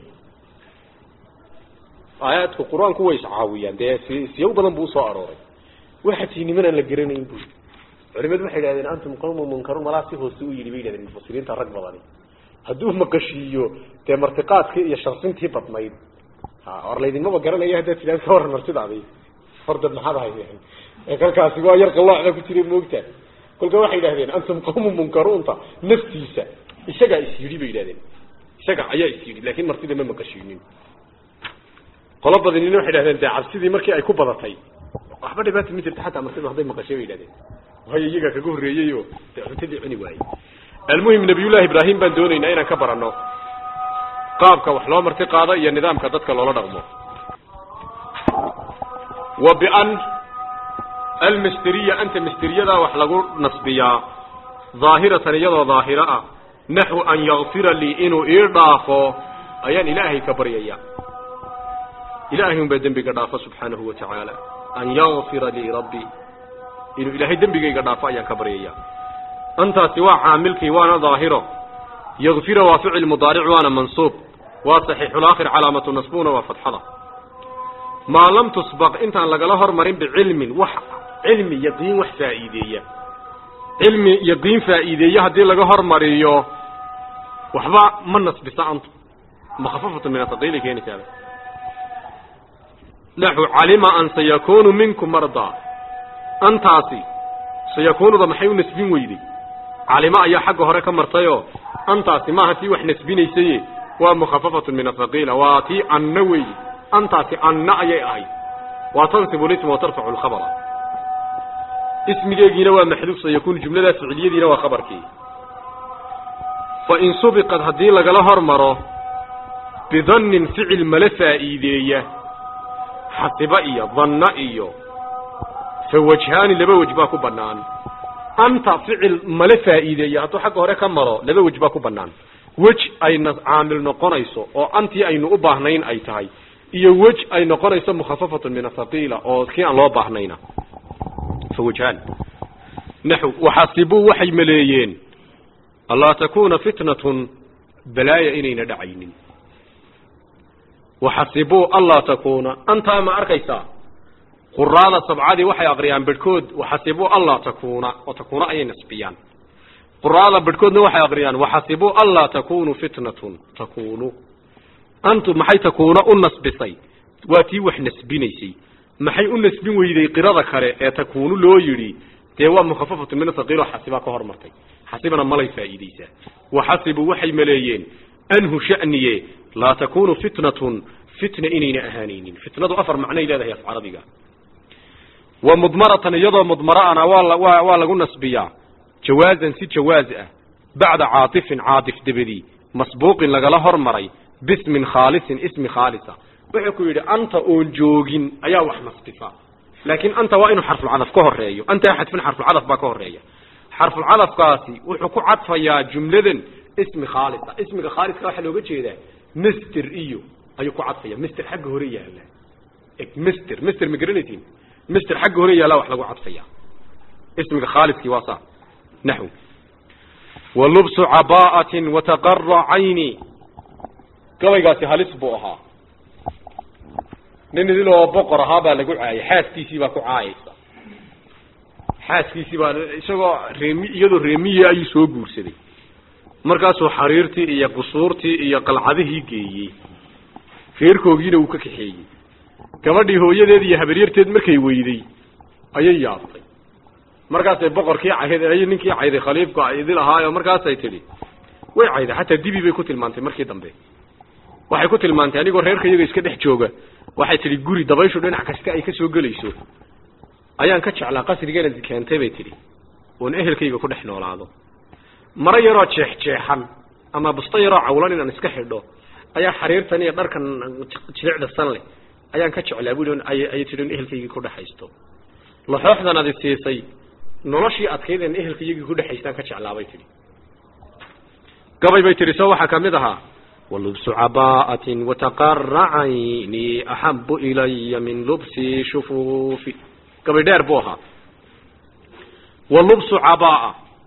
aayaadku qur-aanku way iscaawiyaan dee si siyaw badan buu usoo arooray waxaa tii niman aan la garanayn bu culimadu waxay idhahdeen antum qawmun munkaruun malaa si hoose u yidhi bay yidhahdeen mufasiriinta rag badani hadduu maqashiiyo dee martiqaadkii iyo sharsintii badnayd ha or laydinmaba garanaya haddaad tidhahd ka waran martidaadi horda maxaad ahaydeen ee kalkaasi waa yar qalloocda ku jiray moogta kolka waxay yidhahdeen antum qawmun munkaruunta naftiisa isagaa is yidhi bay yidhahdeen isaga ayaa is yidhi laakin martida ma maqashiinin qolo badanina waxay dhahdeen dee cabsidii markii ay ku badatay waxba dhibaata ma jirta xataa martida hadday maqashay bay yidhahdeen waayo iyagaa kaga horreeyey oo dee cuntadii cuni waayey almuhim nabiyullahi ibraahim baan doonaynaa inaan ka baranno qaabka wax loo marti qaado iyo nidaamka dadka loola dhaqmo wa bian almistiriya anta misteriyada wax lagu nasbiyaa daahiratan iyadoo daahiro ah naxwu an yakfira lii inuu ii dhaafo ayaan ilaahay ka baryaya ilaahay unbaa dembiga dhaafo subxaanahu wa tacaala an yakfira lii rabbi inuu ilaahay dembigayga dhaafo ayaan ka baryaya antaasi waa caamilkii waana daahiro yakfira waa ficil mudaaric waana mansuub waa saxiixulaakhir calaamatu nasbuna waa fatxada maa lam tusbaq intaan lagala hormarin bicilmin wax cilmi yaqiin wax faa'iideeya cilmi yaqiin faa'iideeya haddii laga hormariyo waxba ma nasbisa antu makhafafatu min athaqiili keenaysaaba naxu calima an sayakunu minkum mardaa antaasi sayakunuda maxay u nasbin weyday calimo ayaa xagga hore ka martayoo antaasi maaha tii wax nasbinaysaye waa mukhafafatun min athaqiila waa tii anna weeye antaasi anna ayay ahayd waa tansibu lisma wa tarfacu lkhabara ismigeegiina waa maxduuf sayakunu jumladaas ficiliyadiina waa khabarkii fa in subiqad haddii lagala hormaro bidannin ficil mala faa'iideeya xasiba iyo danna iyo fa wajhaani laba wej baa ku bannaan anta ficil mala faa'iideeya hadduu xagga hore ka maro laba wej baa ku bannaan wej ayna caamil noqonayso oo antii aynu u baahnayn ay tahay iyo wej ay noqonayso mukhafafatun min athaqiila oo kii aan loo baahnayna fa wajhaan naxw waxasibuu waxay maleeyeen allaa takuuna fitnatun balaaya inayna dhacaynin waxasibuu allaa takuuna antaa ma arkaysaa quraada sabcadii waxay aqriyaan bedhkood waxasibuu allaa takuuna oo takuuna ayay nasbiyaan quraada bedhkoodna waxay aqriyaan waxasibuu allaa takunuu fitnatun takuunu antu maxay takuuna u nasbisay waa tii wax nasbinaysay maxay u nasbin weyday qirada kale ee takuunu loo yidhi dee waa mukhafafatu min athaqiilo xasibaa ka hormartay xasibana malay faa'iideysaa waxasibuu waxay maleeyeen anhu sha'niye laa takunu fitnatun fitna inayna ahaanaynin fitnadu afar macnay leedahay af carabiga wa mudmaratan iyadoo mudmara'ana waa waa waa lagu nasbiyaa jawaazan si jawaaz ah bacda caatifin caatif dabadii masbuuqin lagala hormaray bismin khaalisin ismi khaalisa wuxuu ku yidhi anta oon joogin ayaa wax nasbisa laakiin anta waa inuu xarfulcadaf ka horeeyo anta xadfin xarfulcadaf baa ka horeeya xarfulcadafkaasi wuxuu ku cadfayaa jumladan ismi khaalisa ismiga khaaliska waxaa looga jeedaa mister iyo ayuu ku cadfaya mister xagga hore yaala mister mister ma garanaysin mister xagga hore yaala wax lagu cadfaya ismiga khaaliskii waa saa naxw walubsu cabaa'atin wataqara cayni gabaygaasi halis buu ahaa nin idiloo boqor ahaa baa lagu caayay xaaskiisii baa ku caayaysa xaaskiisii baa isagoo reemi iyadoo reemiya ayuu soo guursaday markaasuu xariirtii iyo qusuurtii iyo qalcadihii geeyey reerkoogiina uu ka kaxeeyey gabadhii hooyadeed iyo habaryarteed markay weyday ayay yaabtay markaasay boqorkii cayd ay ninkii cayday khaliifka idil ahaayo markaasay tidhi way cayday xataa dibi bay ku tilmaantay markii dambe waxay ku tilmaantay anigoo reerka iyaga iska dhex jooga waxay tidhi guri dabayshu dhinac kasta ay ka soo gelayso ayaan ka jeclaa qasrigeena keentay bay tidhi oon ehelkayga ku dhex noolaado maro yaroo jeexjeexan ama busto yaroo cawlan inaan iska xidho ayaa xariirtan iyo dharkan jilicda san leh ayaan ka jeclaa bui ayay tidhi in ehelkaygii ku dhexaysto laxooxdan adi siisay noloshii adkayd en ehelka iyagii ku dhexaystaan ka jeclaabay tidhi gabay bay tidhi soo waxaa kamid ahaa walubsu caba'atin wataqara cayni axabu ilaya min lubsi shufuufi gabay dheer buu ahaa walubsu cabaa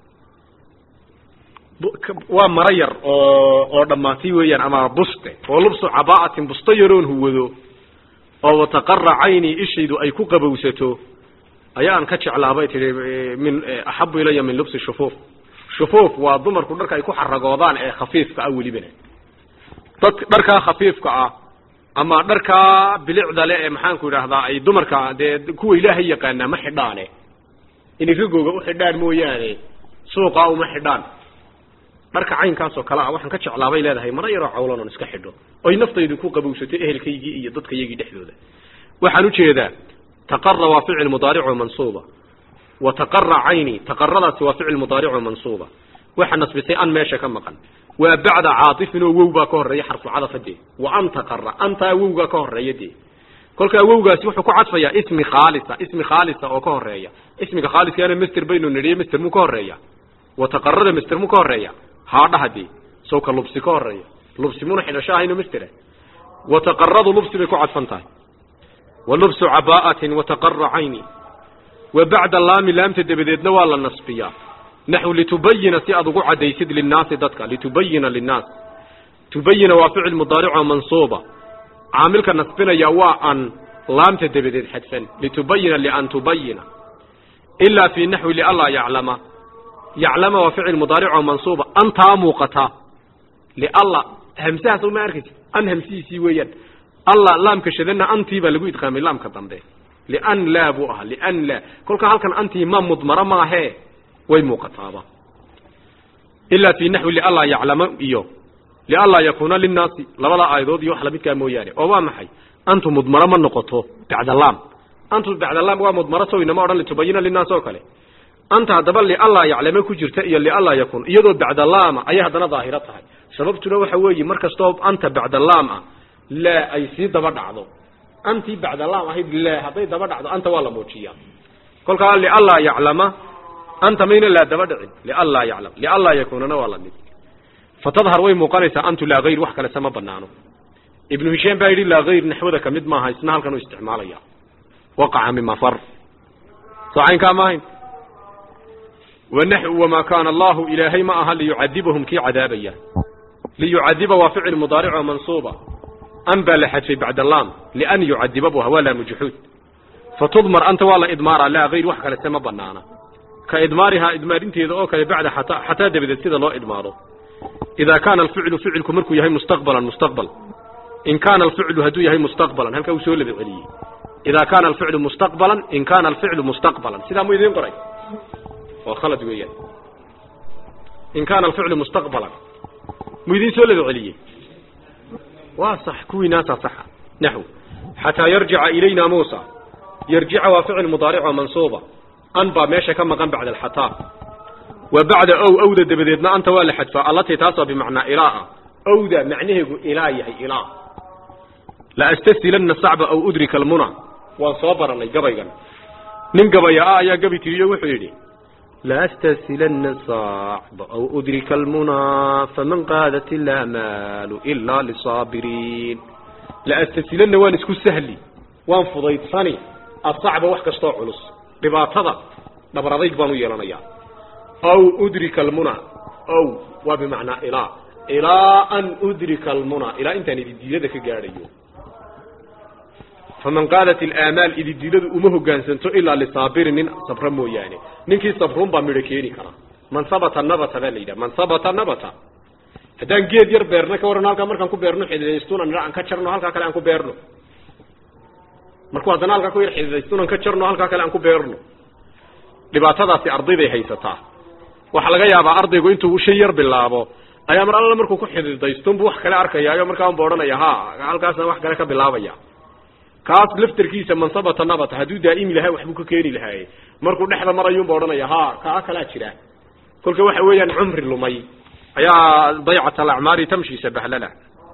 waa maro yar oo oo dhammaatay weeyaan ama buste oo lubsu caba'atin busto yaroon huwado oo wataqara cayni ishaydu ay ku qabowsato ayaan ka jeclaabay tihi min axabu ilaya min lubsi shufuuf shufuuf waa dumarku dharka ay ku xaragoodaan ee khafiifka ah welibana dad dharkaa khafiifka ah ama dharkaa bilicda le ee maxaanku idhaahdaa ay dumarka dee kuwa ilaahay yaqaanaa ma xidhaane inay ragooga u xidhaan mooyaane suuqaa uma xidhaan dharka caynkaasoo kale ah waxaan ka jeclaabay leedahay mara yaroo cawlan oon iska xidho oy naftaydu ku qabowsatay ehelkaygii iyo dadkayagii dhexdooda waxaan ujeedaa taqara waa ficil mudaarico mansuuba wa taqara cayni taqaradaasi waa ficil mudaarico mansuuba waxa nasbisay an meesha ka maqan waa bacda caatifin oo wow baa ka horeeya xarfucadafa dee wa an taqara antaa wowgaa ka horeeya dee kolkaa wowgaasi wuxuu ku cadfayaa ismi khaalisa ismi khaalisa oo ka horeeya ismiga khaaliskaana master baynu nidhiye master muu ka horeeya wa taqarada master muu ka horeeya haadhaha dee sawka lubsi ka horeeya lubsi muna xidhasho ahayno mastera wa taqaradu lubsi bay ku cadfan tahay wa lubsu caba'atin wa taqara cayni wa bacda laami laamta dabadeedna waa la nasbiyaa naxw litubayina si aad ugu cadaysid linnaasi dadka litubayina linnaas tubayina waa ficil mudaarico mansuuba caamilka nasbinaya waa an laamta dabadeed xadfan litubayina lian tubayina ilaa fi naxwi lianlaa yaclama yaclama waa ficil mudaarico mansuuba antaa muuqataa lialla hamsahaas uma arkaysa an hamsihiisii weeyaan alla laamka shadana antii baa lagu idqaamay laamka dambe lian laa buu ahaa lian laa kolka halkan antii ma mudmaro maahee way muuqataaba ilaa fi naxwi lianlaa yaclama iyo lianlaa yakuuna linnaasi labada aayadood iyo wax lamidkaa mooyaane oo waa maxay antu mudmaro ma noqoto bacda laam antu bacda laam waa mudmaro sow inama odhan litubayina linnaas oo kale anta haddaba lianlaa yaclama ku jirta iyo lianlaa yakun iyadoo bacda laama ayay haddana daahiro tahay sababtuna waxa weeye mar kastoo anta bacda laam ah laa ay sii daba dhacdo antii bacda laam ahayd laa hadday daba dhacdo anta waa la muujiyaa kolkaa lianlaa yaclama anta mayna laa daba dhicin lianlaa yaclam lianlaa yakuunana waa lamid fatadhar way muuqanaysaa antu laa hayr wax kalese ma banaano ibnu hishaam baa yidhi laa hayr naxwada kamid maaha isna halkan u isticmaalaya waqaca mima far soo caynkaa ma ahayn wamaa kaana allahu ilaahay ma aha liyucadibahum kii cadaabaya liyucadiba waa ficil mudaarico mansuuba an baa la xadfay bacda laam lian yucadiba bu waa laamu juxuud fatudmar anta waa la idmaara laa hayr wax kalese ma banaana ka idmaarihaa idmaarinteeda oo kale bacda xataa xataa dabadeed sida loo idmaaro idaa kaana alficlu ficilku markuu yahay mustaqbalan mustaqbal in kaana alficlu hadduu yahay mustaqbalan halkaa uu soo laba celiyey idaa kaana alficlu mustaqbalan in kaana alficlu mustaqbalan sidaa mu idiin qoray waa khalad weeyaan in kaana alficlu mustaqbalan mu idiin soo laba celiyey waa sax kuwiinaasaa saxa naxw xataa yarjica ilayna muusa yarjica waa ficil mudaarico mansuuba an baa meesha ka maqan bacda alxataa wa bacda ow owda dabadeedna anta waa la xadfaa allatii taasoo bimacnaa ilaa ah owda macnaheegu ilaa yahay ilaa la astasilanna sacba aw udrika almuna waan soo baranay gabaygan nin gabaya ah ayaa gabi tiriyo wuxuu yidhi la astasilanna sacba aw udrika almuna faman qaadat ilamaalu ilaa lisaabiriin la astasilanna waan isku sahli waan fudaydsani asacba wax kastoo culus dhibaatada dhabar adayg baan u yeelanayaa aw udrika almuna ow waa bimacnaa ilaa ilaa an udrika almuna ilaa intaan ididiilada ka gaadhayo faman qaadat ilaamaal ididiiladu uma hogaansanto ilaa lisaabirin nin sabra mooyaane ninkii sabruun baa midho keeni kara man sabata nabata baa la yidhaha man sabata nabata haddaan geed yar beerno ka warran halkaa markaan ku beerno xididaystuna nidha aan ka jarno halkaa kale aan ku beerno markuu haddana halkaa ku yar xididaystunan ka jarno halkaa kale aan ku beerno dhibaatadaasi ardayday haysataa waxaa laga yaabaa ardaygu intuu shay yar bilaabo ayaa mar alla markuu ku xididaystoon buu wax kale arkayaayo markaa unba odhanaya ha halkaasna wax kale ka bilaabaya kaas laftarkiisa mansabata nabata hadduu daa'imi lahaa waxbuu ka keeni lahaaye markuu dhexda marayuunba odhanaya ha kaa kalaa jira kolka waxa weeyaan cumri lumay ayaa daycat alacmaari tamshi sabahlala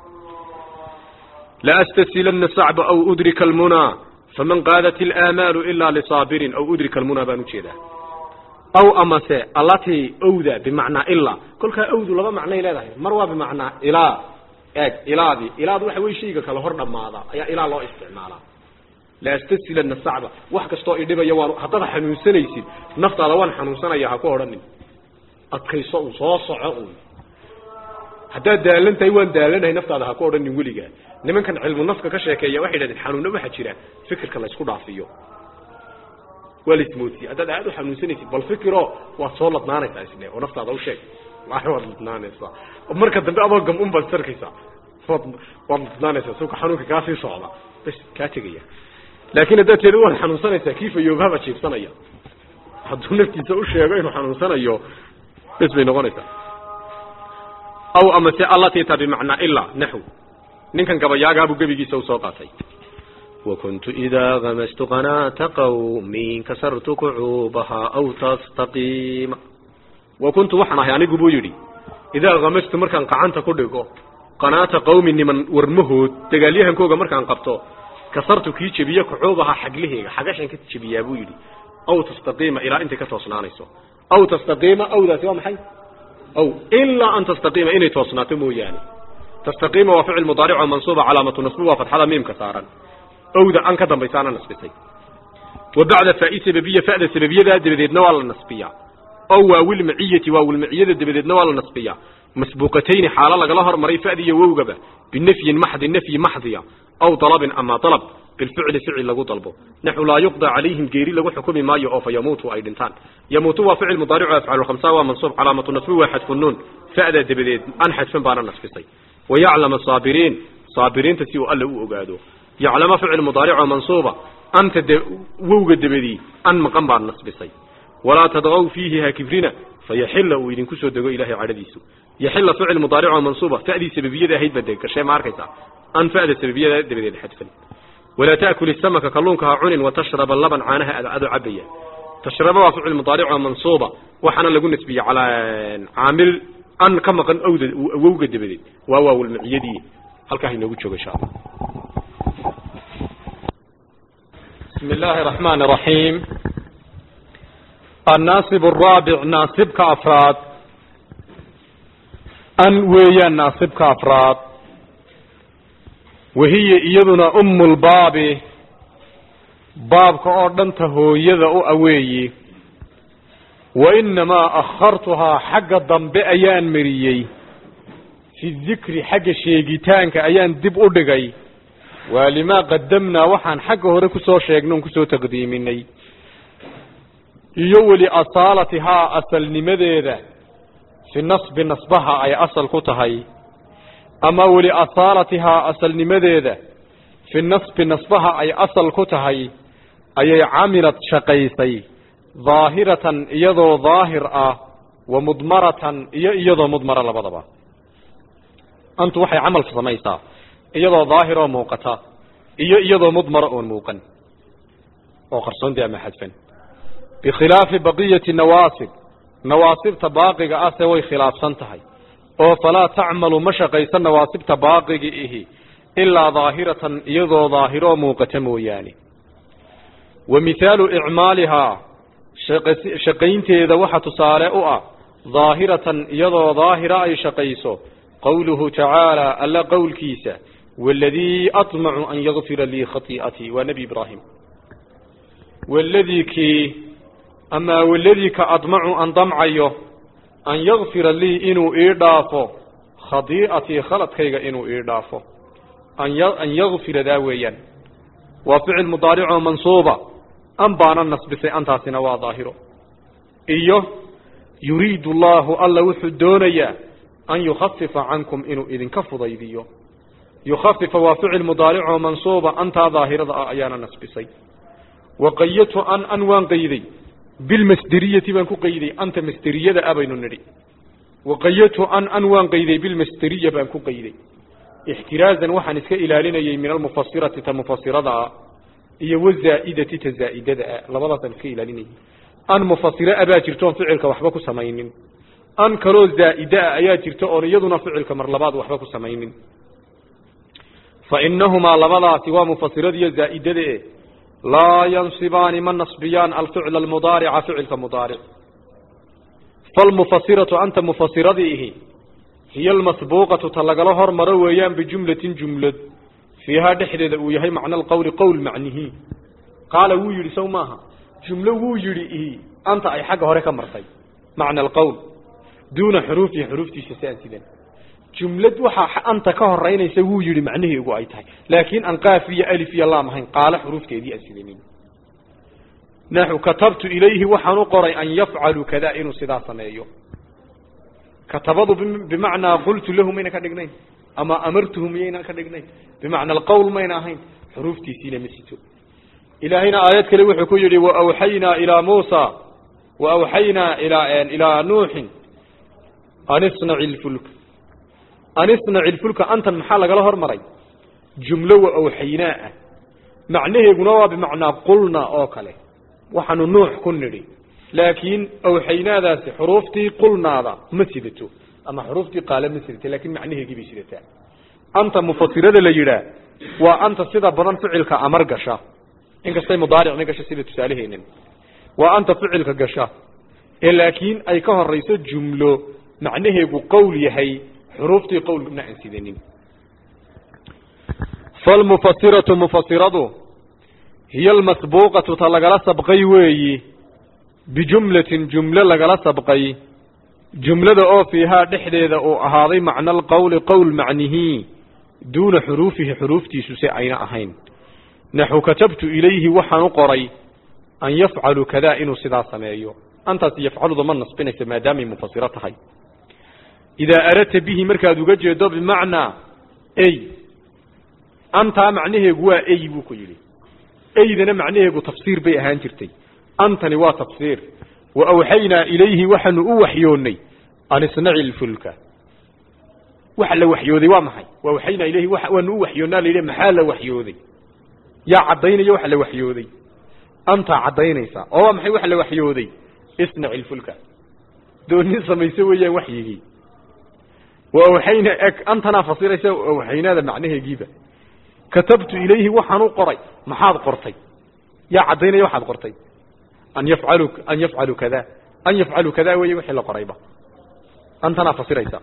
laastasilanna sacba aw udrika almunaa faman qaadat ilaamaalu ilaa lisaabirin aw udrika almunaa baan ujeedaa aw amase allatii owda bimacnaa ilaa kolkaa owdu laba macnay leedahay mar waa bimacnaa ilaa eeg ilaadii ilaadu waxa wey shayga kale hor dhammaada ayaa ilaa loo isticmaalaa laastasilanna sacba wax kastoo idhibaya waan haddaad xanuunsanaysid naftaada waan xanuunsanaya ha ku odhanin adkayso un soo soco un haddaad daalan tahay waan daalanahay naftaada ha ku odhanin weligaa nimankan cilmu nafka ka sheekeeya waxay idhahdeen xanuunna waxaa jira fikirka la isku dhaafiyo waa la ismoodsiye haddaad aad u xanuunsanaysid bal fikiro waad soo ladnaanaysaa isle oo naftaada u sheeg waad ladnaanaysaa marka dambe adoo gam un baad sarkaysaa waad waad ladnaanaysaa suuka xanuunka kaasii socda bas kaa tegaya laakiin haddaad teeda waad xanuunsanaysaa kii fayoobahaba jiibsanaya hadduu naftiisa u sheego inuu xanuunsanayo bes bay noqonaysaa aw amase allatii ta bimacnaa ilaa naxw ninkan gabayaagaabuu gebigiisa usoo qaatay وكنت إذا غمست قناة قومي كسرت كعوبها أو تستقيم وكنت وحنا يعني قبو يدي إذا غمست مركان قعنت كدقو قناة قوم من ورمهود تقاليها كوغا مركان قبطو كسرت كي جبيا كعوبها حقله حقاشن كي جبيا أبو يدي أو تستقيم إلى أنت كتوصنانيسو أو تستقيم أو ذات يوم حي أو إلا أن تستقيم إني توصناتمو يعني تستقيم وفعل مضارع ومنصوب علامة نصبه وفتحة ميم كسارا owda an ka dambaysaana nasbisay wa bacda faa'i sababiya fa'da sababiyadaa dabadeedna waa la nasbiyaa ow waawilmaciyati waawilmaciyada dabadeedna waa la nasbiyaa masbuuqatayni xaalo lagala hormaray fa'di iyo wowgaba binafyin maxdi nafyi maxdiya aw dalabin ama dalab bilficli ficil lagu dalbo naxu laa yuqda calayhim geeri lagu xukumi maayo oo fa yamuutu ay dhintaan yamuutu waa ficil mudaaricu afcalu khamsa waa mansuub calaamatu nasbi waa xadfu nuun fa'da dabadeed an xadfan baana nasbisay wayaclama saabiriin saabiriinta si uu alle u ogaado yaclama ficil mudaarico mansuuba anta wowga dabadii an maqan baan nasbisay walaa tadqow fiihi ha kibrina fayaxila uu idinku soo dego ilahay cadhadiisu yaxila ficil mudaarico mansuuba fa'dii sababiyada ahayd ba dee gashee ma arkaysaa an fa'da sababiyada dabadeed xadfan walaa ta'kul samaka kalluunka ha cunin watashraba laban caanaha adcado cabaya tashraba waa ficil mudaarico mansuuba waxaana lagu nasbiyey calaa caamil an ka maqan owda wowga dabadeed waa waawalmaciyadii halkaa inoogu joogo insha allah بسم الله الرحمن الرحيم الناصب الرابع ناصب كأفراد أن ويا ناصب كأفراد وهي إيضنا أم الباب باب كأردنته يذا أوي وإنما أخرتها حق الضنب أيان مريي في الذكر حق الشيقتان كأيان دب أدقي waa limaa qadamnaa waxaan xagga hore kusoo sheegnay on kusoo taqdiiminay iyo weli asaalatihaa asalnimadeeda fi nasbi nasbaha ay asal ku tahay ama weli asaalatihaa asalnimadeeda fi nasbi nasbaha ay asal ku tahay ayay camilad shaqaysay daahiratan iyadoo daahir ah wa mudmaratan iyo iyadoo mudmara labadaba antu waxay camal samaysaa iyadoo daahir oo muuqata iyo iyadoo mudmara oon muuqan oo qarsoontii ama xadfan bikhilaafi baqiyati nawaasib nawaasibta baaqiga ase way khilaafsan tahay oo falaa tacmalu ma shaqaysa nawaasibta baaqigi ihi ilaa daahiratan iyadoo daahiroo muuqata mooyaane wa mihaalu icmaalihaa shaqaynteeda waxa tusaale u ah daahiratan iyadoo daahira ay shaqayso qowluhu tacaala alla qowlkiisa waladii aطmacu an yakfira lii khaii'atii waa nebi ibraahim waladii kii amaa waladii ka admacu an damcayo an yakfira lii inuu ii dhaafo khadii'atii khaladkayga inuu ii dhaafo an yakfira daa weeyaan waa ficil mudaaricoo mansuuba an baana nasbisay antaasina waa daahiro iyo yuriidu allaahu alla wuxuu doonayaa an yukhafifa cankum inuu idinka fudaydiyo yukhafifa waa ficil mudaaricoo mansuuba antaa daahirada ah ayaana nasbisay wa qayadtu an an waan qayday bilmasderiyati baan ku qayday anta masderiyada ah baynu nidhi waqayadtu an an waan qayday bilmasteriya baan ku qayday ixtiraazan waxaan iska ilaalinayay min almufasirati ta mufasiradaa iyo wazaa'idati ta zaa'idadaa labadaasaan iska ilaalinayay an mufasira a baa jirto oon ficilka waxba ku samaynin an kaloo zaa'ida a ayaa jirta oon iyaduna ficilka mar labaad waxba ku samaynin fa inahumaa labadaasi waa mufasiradiiyo zaa'idada e laa yansibaani ma nasbiyaan alficla almudaarica ficilka mudaaric falmufasiratu anta mufasiradiihi hiya almasbuuqatu ta lagala hormaro weeyaan bijumlatin jumlad fiihaa dhexdeeda uu yahay macna alqowli qowl macnihi qaala wuu yidhi sow maaha jumlo wuu yidhi ihi anta ay xagga hore ka martay macna alqowl duuna xuruufihi xuruuftiisa si aan sidan jumlad waxaa anta ka horeynaysa wuu yidhi macnaheegu ay tahay laakiin aan qaaf iyo alif iyo laam ahayn qaala xuruufteedii aan sidanin naxu katabtu ilayhi waxaan u qoray an yafcalu kada inuu sidaa sameeyo katabadu bimacnaa qultu lahu mayna ka dhignayn ama amartuhu miyayna ka dhignayn bimacna alqowl mayna ahayn xuruuftiisiina ma sito ilaahayna aayad kale wuxuu ku yidhi waawxaynaa ilaa muusa waawxaynaa ilaa ilaa nuuxin an isnaci lfulk an isnaci lfulka antan maxaa lagala hormaray jumlo wa awxaynaa ah macnaheeguna waa bimacnaa qulna oo kale waxaanu nuux ku nidhi laakiin awxaynaadaasi xuruuftii qulnaada ma sidato ama xuruuftii qaale ma sidato laakiin macnaheegii bay sidataa anta mufasirada la yidhaah waa anta sida badan ficilka amar gasha inkastay mudaaricna gasho sida tusaaleheenan waa anta ficilka gasha ee laakiin ay ka horayso jumlo macnaheegu qowl yahay xuruuftii qowlna aan sidanin falmufasiratu mufasiradu hiya almasbuuqatu ta lagala sabqay weeyi bijumlatin jumlo lagala sabqay jumlada oo fiihaa dhexdeeda uu ahaaday macna alqowli qowl macnihii duuna xuruufihi xuruuftiisu si ayna ahayn naxu katabtu ilayhi waxaan u qoray an yafcalu kada inuu sidaa sameeyo antaasi yafcaluda ma nasbinaysa maadaamay mufasiro tahay idaa aradta bihi markaad uga jeedo bimacnaa ey antaa macnaheegu waa ey buu ku yidhi eydana macnaheegu tafsiir bay ahaan jirtay antani waa tafsiir wa awxaynaa ilayhi waxaanu u waxyoonnay an isnaci lfulka waxa la waxyooday waa maxay wa awxaynaa ilayhi waanu u waxyoonnaa la yidhi maxaa la waxyooday yaa caddaynaya waxa la waxyooday antaa caddaynaysa oo waa maxay waxa la waxyooday isnaci lfulka dooni samayse weeyaan waxyigii wa awxayna eg antanaa fasiraysa awxaynaada macnaheegiiba katabtu ilayhi waxaan u qoray maxaad qortay yaa caddaynaya waxaad qortay an yafcalu an yafcalu kada an yafcalu kada weeye wixii la qorayba antanaa fasiraysa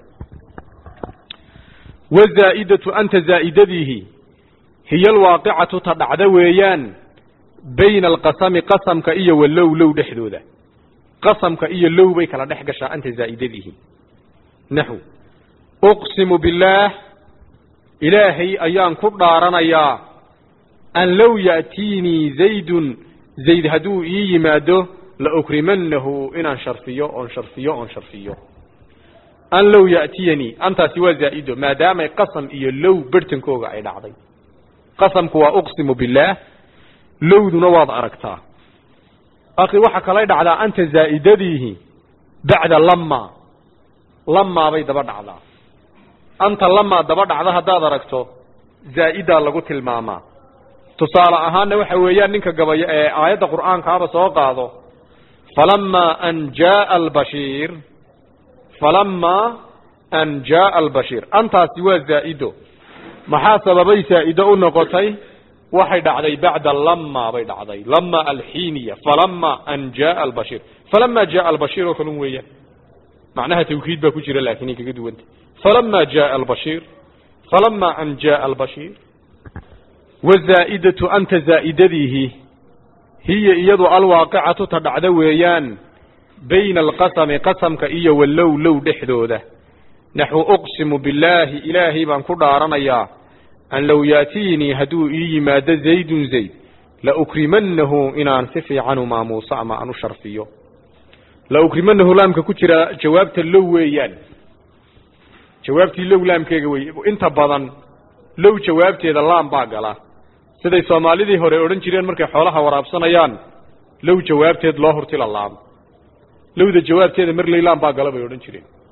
wazaa'idatu anta zaa'idadiihi hiya alwaaqicatu ta dhacda weeyaan bayna alqasami qasamka iyo walow low dhexdooda qasamka iyo low bay kala dhex gashaa anta zaa'idadiihi naxu uqsimu billaah ilaahay ayaan ku dhaaranayaa an low ya'tiinii zaydun zayd hadduu ii yimaado la ukrimannahu inaan sharfiyo oon sharfiyo oon sharfiyo an low ya'tiyanii antaasi waa zaa'ido maadaamay qasam iyo low berhtankooga ay dhacday qasamku waa uqsimu billaah lowduna waad aragtaa akhi waxa kalay dhacdaa anta zaa'idadiihi bacda lama lamaa bay daba dhacdaa anta lamaa daba dhacda haddaad aragto zaa'idaa lagu tilmaamaa tusaale ahaanna waxa weeyaan ninka gabay ee aayadda qur'aankaaba soo qaado falamaa an jaaa albashiir falamaa an jaaa albashiir antaasi waa zaa'ido maxaa sababay zaa'ido u noqotay waxay dhacday bacda lama bay dhacday lama alxiiniya falama an jaaa albashiir falama jaaa albashiir oo kalun weeyaan macnaha tawkiid baa ku jira laakiin ay kaga duwanta falama jaaa albashiir falama an jaaa albashiir wazaa'idatu anta zaa'idadiihi hiya iyadu alwaaqicatu ta dhacda weeyaan bayna alqasami qasamka iyo wallow low dhexdooda naxu uqsimu billaahi ilaahay baan ku dhaaranayaa an low yaatiinii hadduu ii yimaado zaydun zayd la ukrimannahu inaan si fiican u maamuuso ama aan u sharfiyo la ukrimanahu laamka ku jira jawaabta low weeyaan jawaabtii low laamkeega wey inta badan low jawaabteeda laam baa gala siday soomaalidii hore odhan jireen markay xoolaha waraabsanayaan low jawaabteed loo hurtila laam lowda jawaabteeda marley laam baa gala bay odhan jireen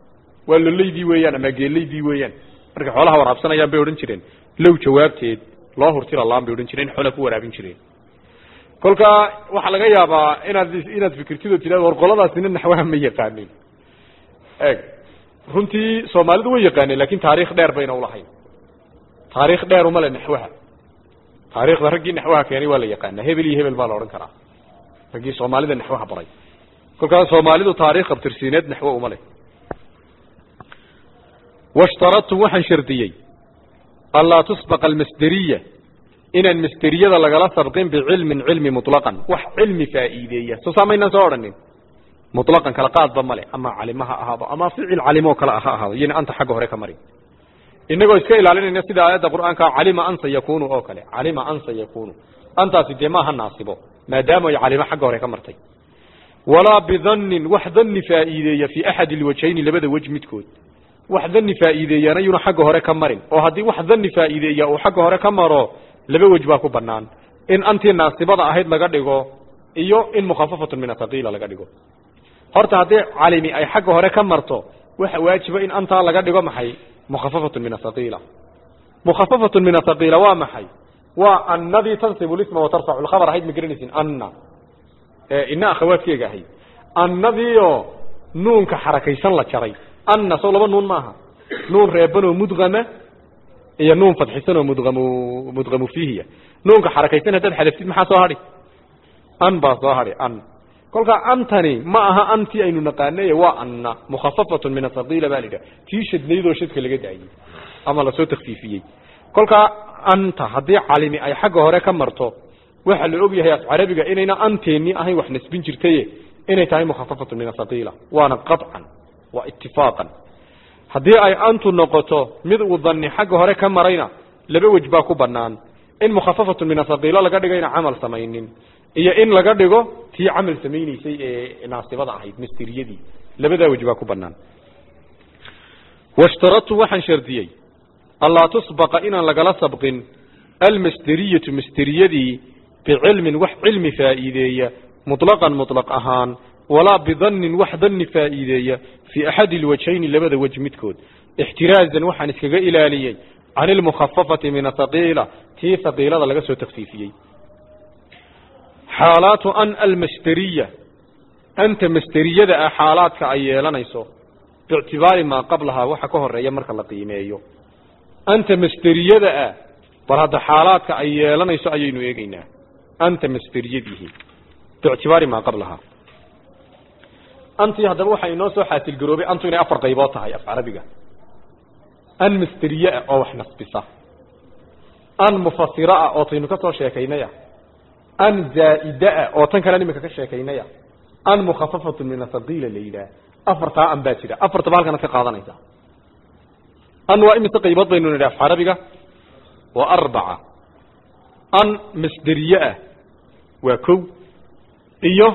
waa lolaydii weeyaan ama geelaydii weeyaan markay xoolaha waraabsanayaan bay odhan jireen low jawaabteed loo hurtila laan bay odhan jireen xoola ku waraabin jireen kolkaa waxaa laga yaabaa inaad inaad fikirtid oo tidhahdo war qoladaasina naxwaha ma yaqaanin eg runtii soomaalidu way yaqaaneen lakin taariikh dheer bayna ulahayn taariikh dheer uma le naxwaha taariikhda raggii naxwaha keenay waa la yaqaanaa hebel iyo hebel baa la odhan karaa raggii soomaalida naxwaha baray kolkaas soomaalidu taarikh abtirsiineed naxwo uma leh washtaradtum waxaan shardiyey anlaa tusbaqa almasderiya inaan masderiyada lagala sabqin bicilmin cilmi muطlaqan wax cilmi faa'iideeya soo saamaynaan soo odhanin muطlaqan kala qaadba male ama calimo ha ahaado ama ficil calimo kale ha ahaado iyona anta xagga hore ka marin inagoo iska ilaalinayna sida aayadda qur'aanka calima an sayakunu oo kale calima an sayakunu antaasi dee maaha naasibo maadaama ay calimo xagga hore ka martay walaa bidannin wax danni faa'iideeya fii axadi alwajhayni labada wej midkood wax danni faa'iideeyana yuuna xagga hore ka marin oo haddii wax danni faa'iideeya uu xagga hore ka maro laba wej baa ku banaan in antii naasibada ahayd laga dhigo iyo in mukhafafatun min athaqiila laga dhigo horta haddii calimi ay xagga hore ka marto waxa waajiba in antaa laga dhigo maxay mukhafafatun min athaqiila mukhafafatun min athaqiila waa maxay waa annadii tansibu lisma watarfacu lkhabar ahayd ma garanaysin anna ina akhawaadkeega ahayd annadiioo nuunka xarakaysan la jaray anna sow laba nuun maaha nuun reebanoo mudgama iyo nuun fadxisanoo mudgamu mudgamu fiihiya nuunka xarakaysan haddaad xadaftid maxaa soo hadhi an baa soo hadhi an kolkaa antani ma aha antii aynu naqaanay waa anna mukhafafatun min athaqiila baa la yidhaha tii shadnaydoo shadka laga daayey ama lasoo takfiifiyey kolkaa anta haddii calimi ay xagga hore ka marto waxaa la og yahay af carabiga inayna anteeni ahayn wax nasbin jirtaye inay tahay mukhafafatun min athaqiila waana qaطcan waa itifaaqan haddii ay antu noqoto mid uu dani xagga hore ka marayna laba wej baa ku banaan in mukhafafatun min athaqiila laga dhigayna camal samaynin iyo in laga dhigo tii camal samayneysay ee naasibada ahayd masteriyadii labadaa wej baa ku banaan washtaradtu waxaan shardiyey allaa tusbaqa inaan lagala sabqin almasderiyatu masteriyadii bicilmin wax cilmi faa'iideeya muطlaqan muطlaq ahaan walaa bidannin wax danni faa'iideeya fii axadi alwajhayni labada wej midkood ixtiraazan waxaan iskaga ilaaliyey can ilmukhafafati min athaqiila tii thaqiilada laga soo takfiifiyey xaalaatu an almasderiya anta masderiyada ah xaalaadka ay yeelanayso biictibaari maa qablahaa waxa ka horeeya marka la qiimeeyo anta masderiyada ah bal hadda xaalaadka ay yeelanayso ayaynu eegeynaa anta masderiyadihi biictibaari maa qablahaa antii haddaba waxaa inoo soo xaasilgaroobay antu inay afar qaybood tahay af carabiga an masderiye ah oo wax nasbisa an mufasira ah oo taynu ka soo sheekaynaya an zaa'ida ah oo tan kalean imika ka sheekaynaya an mukhafafatun min athaqiila la yidhaah afartaa an baa jira afartaba halkanaad ka qaadanaysa an waa imise qaybood baynu nidhi af carabiga waa arbaca an masderiye ah waa kow iyo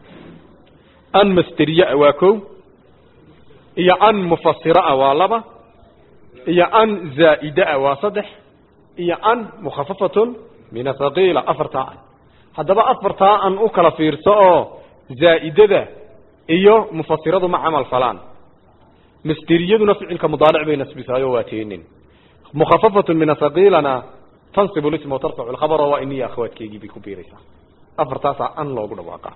an masderiye ah waa kow iyo an mufasira ah waa laba iyo an zaa'ida ah waa saddex iyo an mukhafafatun min athaqiila afartaa an haddaba afartaa an u kala fiirso oo zaa'idada iyo mufasiradu ma camal falaan masderiyaduna ficilka mudaaric bay nasbisaayo waa teenin mukhafafatun min athaqiilana tansibu lisma watarfacu lkhabaro waa iniya akhawaadkeygii bay ku biiraysaa afartaasaa an loogu dhawaaqa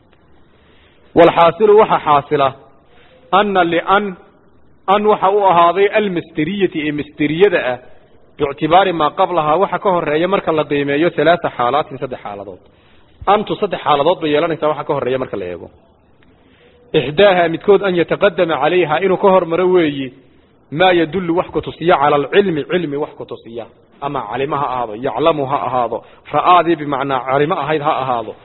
walxaasilu waxa xaasila ana lian an waxa u ahaaday almasderiyati ee masderiyada ah biictibaari maa qablahaa waxa ka horeeya marka la qiimeeyo halaaa xaalaatin saddex xaaladood antu saddex xaaladood bay yeelanaysaa waxa ka horeeya marka la eego ixdaaha midkood an yataqadama calayha inuu ka hormaro weeyi maa yadullu wax kutusiya cala alcilmi cilmi wax kutusiya ama calimo ha ahaado yaclamu ha ahaado ra'aadii bimacnaa calimo ahayd ha ahaado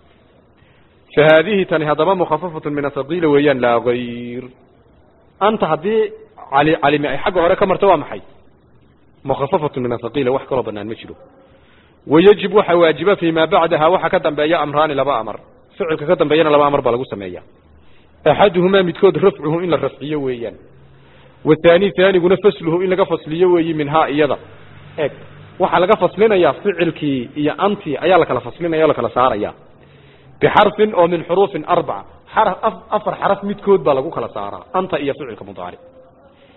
fa haadihi tani haddaba mukhafafatun min athaqiila weeyaan laa gayr anta haddii cali calimi ay xagga hore ka marto waa maxay mukhafafatun min athaqiila wax kaloo banaan ma jiro wayajib waxa waajiba fii maa bacdaha waxa ka dambeeya amraani laba amar ficilka ka dambeeyana laba amar baa lagu sameeya axaduhumaa midkood rafcuhu in la rafciyo weeyaan wathani haaniguna fasluhu in laga fasliyo weeyi minhaa iyada eg waxaa laga faslinayaa ficilkii iyo antii ayaa lakala faslinaya o lakala saaraya bixarfin oo min xuruufin arbaca xaraf afar xaraf midkood baa lagu kala saaraa anta iyo ficilka mudaaric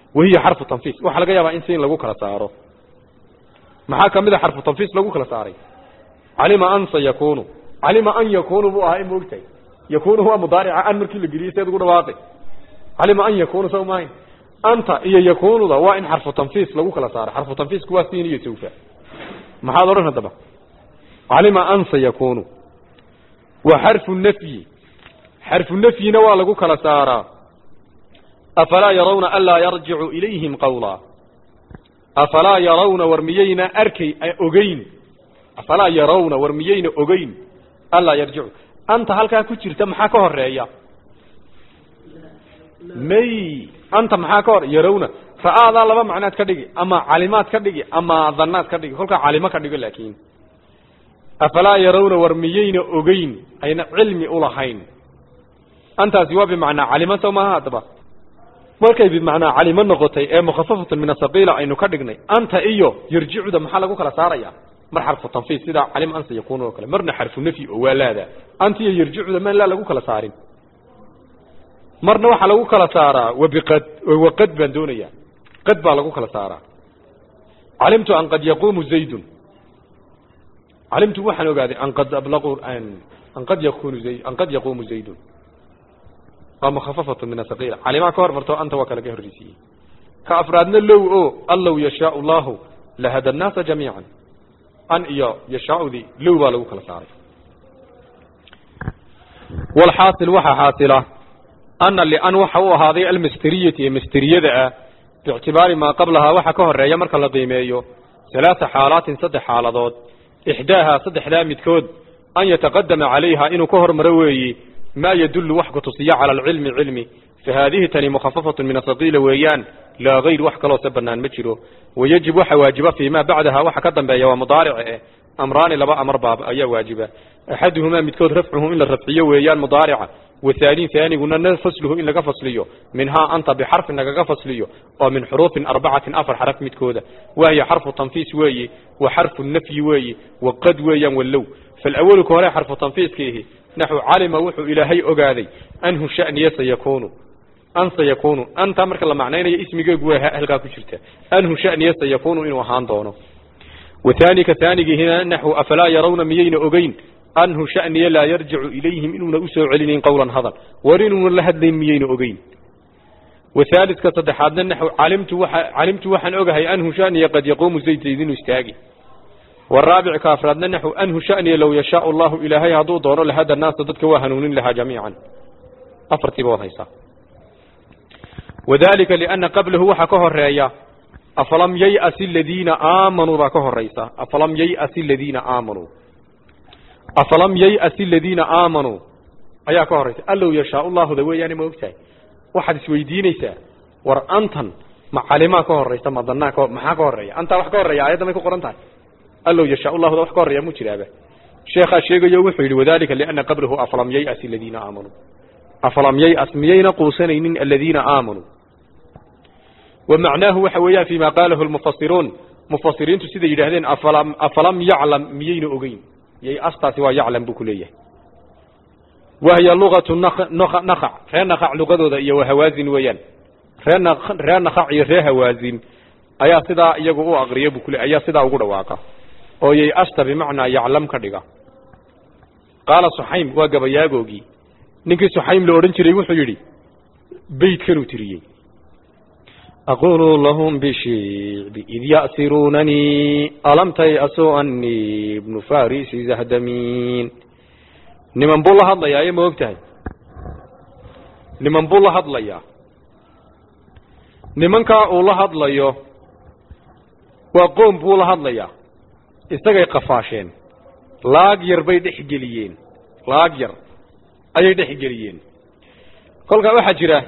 wahiya xarfu tanfiis waxaa laga yaabaa in siin lagu kala saaro maxaa kamid a xarfu tanfiis lagu kala saaray calima an sayakunu calima an yakunu buu ahaa in maogtahay yakunu waa mudaarica an markii la geliyey seed ugu dhawaaqay calima an yakunu saw maahayn anta iyo yakunuda waa in xarfu tanfiis lagu kala saaro xarfu tanfiisku waa siin iyo sawfa maxaad odhan haddaba calima an sayakunu wa xarfu nafyi xarfu nafyina waa lagu kala saaraa afalaa yarawna anlaa yarjicu ilayhim qawlaa afalaa yarawna war miyayna arkay ogeyn afalaa yarawna war miyayna ogeyn anlaa yarjicu anta halkaa ku jirta maxaa ka horeeya may anta maxaa ka hor yarawna ra'aadaa laba macnaad ka dhigi ama calimaad ka dhigi ama dhannaad ka dhigi kolkaa calimo ka dhigo laakiin afalaa yarawna war miyayna ogeyn ayna cilmi ulahayn antaasi waa bimacnaa calimo sow maaha haddaba markay bimacnaa calimo noqotay ee mukhafafatun min asaqiila aynu ka dhignay anta iyo yarjicuda maxaa lagu kala saaraya mar xarfu tanfiis sida calim ansa yakunu oo kale marna xarfu nafyi oo waa laada anta iyo yarjicuda maan laa lagu kala saarin marna waxaa lagu kala saaraa wabiqad waqad baan doonaya qad baa lagu kala saaraa calimtu an qad yaqumu zaydun calimtu waxaan ogaaday an qad ablaqu an qad yakunu zayd an qad yaqumu zaydun waa mukhafafatu min asaqiila calimaa ka hor marto anta waa kalaga horreysiiyey ka afraadna low o allow yashaau allahu lahada annaasa jamiican an iyo yashaaudii low baa lagu kala saaray walxaasil waxaa xaasila ana lian waxa u ahaaday almasteriyati ee masteriyada ah biictibaari maa qablahaa waxa ka horeeya marka la qiimeeyo halaata xaalaatin saddex xaaladood ixdaahaa saddexdaa midkood an yataqadama calayha inuu ka hormaro weeyi ma yadullu wax ku tusiya cala alcilmi cilmi fa haadihi tani mukhafafatun min asaqiila weeyaan laa hayr wax kaloo se banaan ma jiro wayajib waxa waajiba fii ma bacdaha waxa ka dambeeya waa mudaarice eh amraani laba amar baab ayaa waajiba axaduhumaa midkood rafcuhu in la rafciyo weeyaan mudaarica wahaani haaniguna fasluhu in laga fasliyo minhaa anta bixarfin lagaga fasliyo oo min xuruufin arbacatin afar xaraf midkooda wahiya xarfu tanfiis weeyi wa xarfu nafyi weeyi wa qad weeyaan wallow faalawalu ka hore xarfu tanfiiskiihi naxu calima wuxuu ilaahay ogaaday anhu shaniya sayakunu an sayakunu anta marka la macnaynayo ismigeegu waa halkaa ku jirta anhu shaniya sayakunu inuu ahaan doono wathaanika haanigiihina naxu afalaa yarawna miyayna ogeyn anhu shaniya laa yarjicu ilayhim inuuna usoo celinayn qowlan hadal war inuuna la hadlayn miyayna ogeyn wathaalidka saddexaadna naxu calimtu waa calimtu waxaan ogahay anhu shaniya qad yaquumu zayd zayd inuu istaagi والرابع كافرادنا نحو أنه شأني لو يشاء الله إلهي هدو دونه لهذا الناس ضدك وهنون لها جميعا أفرتي بوضيسا وذلك لأن قبله وحكه الرأي أفلم ييأس الذين آمنوا ذاكه الرئيسة أفلم ييأس الذين آمنوا أفلم ييأس الذين آمنوا أياكه الرئيسة قال له يشاء الله ذوي يعني موقتها واحد سويدينيسا ورأنتن مع علماكه الرئيسة ما ظناكه محاكه الرئيسة أنت وحكه الرئيسة أيضا ما يكون قرنتها allow yashaa allahu da wax ka horreeya mu jiraaba sheekhaa sheegayo wuxuu yidhi wadalika liana qablahu afalam yay'as aladiina aamanuu afalam yay'as miyayna quusanaynin aladiina aamanuu wa macnaahu waxa weeyaan fii ma qaalahu lmufasiruun mufasiriintu siday yidhaahdeen afalam afalam yaclam miyayna ogeyn yay-astaasi waa yaclam buu ku leeyahay wahiya lugatu nakac ree nakac lugadooda iyo wahawaazin weeyaan ree ree nakac iyo ree hawaazin ayaa sidaa iyagu u aqriya buu kule ayaa sidaa ugu dhawaaqa oo yay asta bimacnaa yaclam ka dhiga qaala suxaym waa gabayaagoogii ninkii suxaym la odhan jiray wuxuu yidhi beydkanuu tiriyey aqulu lahum bishicbi id ya'siruunanii alam tay'asuu anii ibnu farisi zahdamiin niman buu la hadlayaa iyo ma og tahay niman buu la hadlayaa nimankaa uu la hadlayo waa qoom buu la hadlayaa isagay qafaasheen laag yar bay dhex geliyeen laag yar ayay dhex geliyeen kolkaa waxaa jira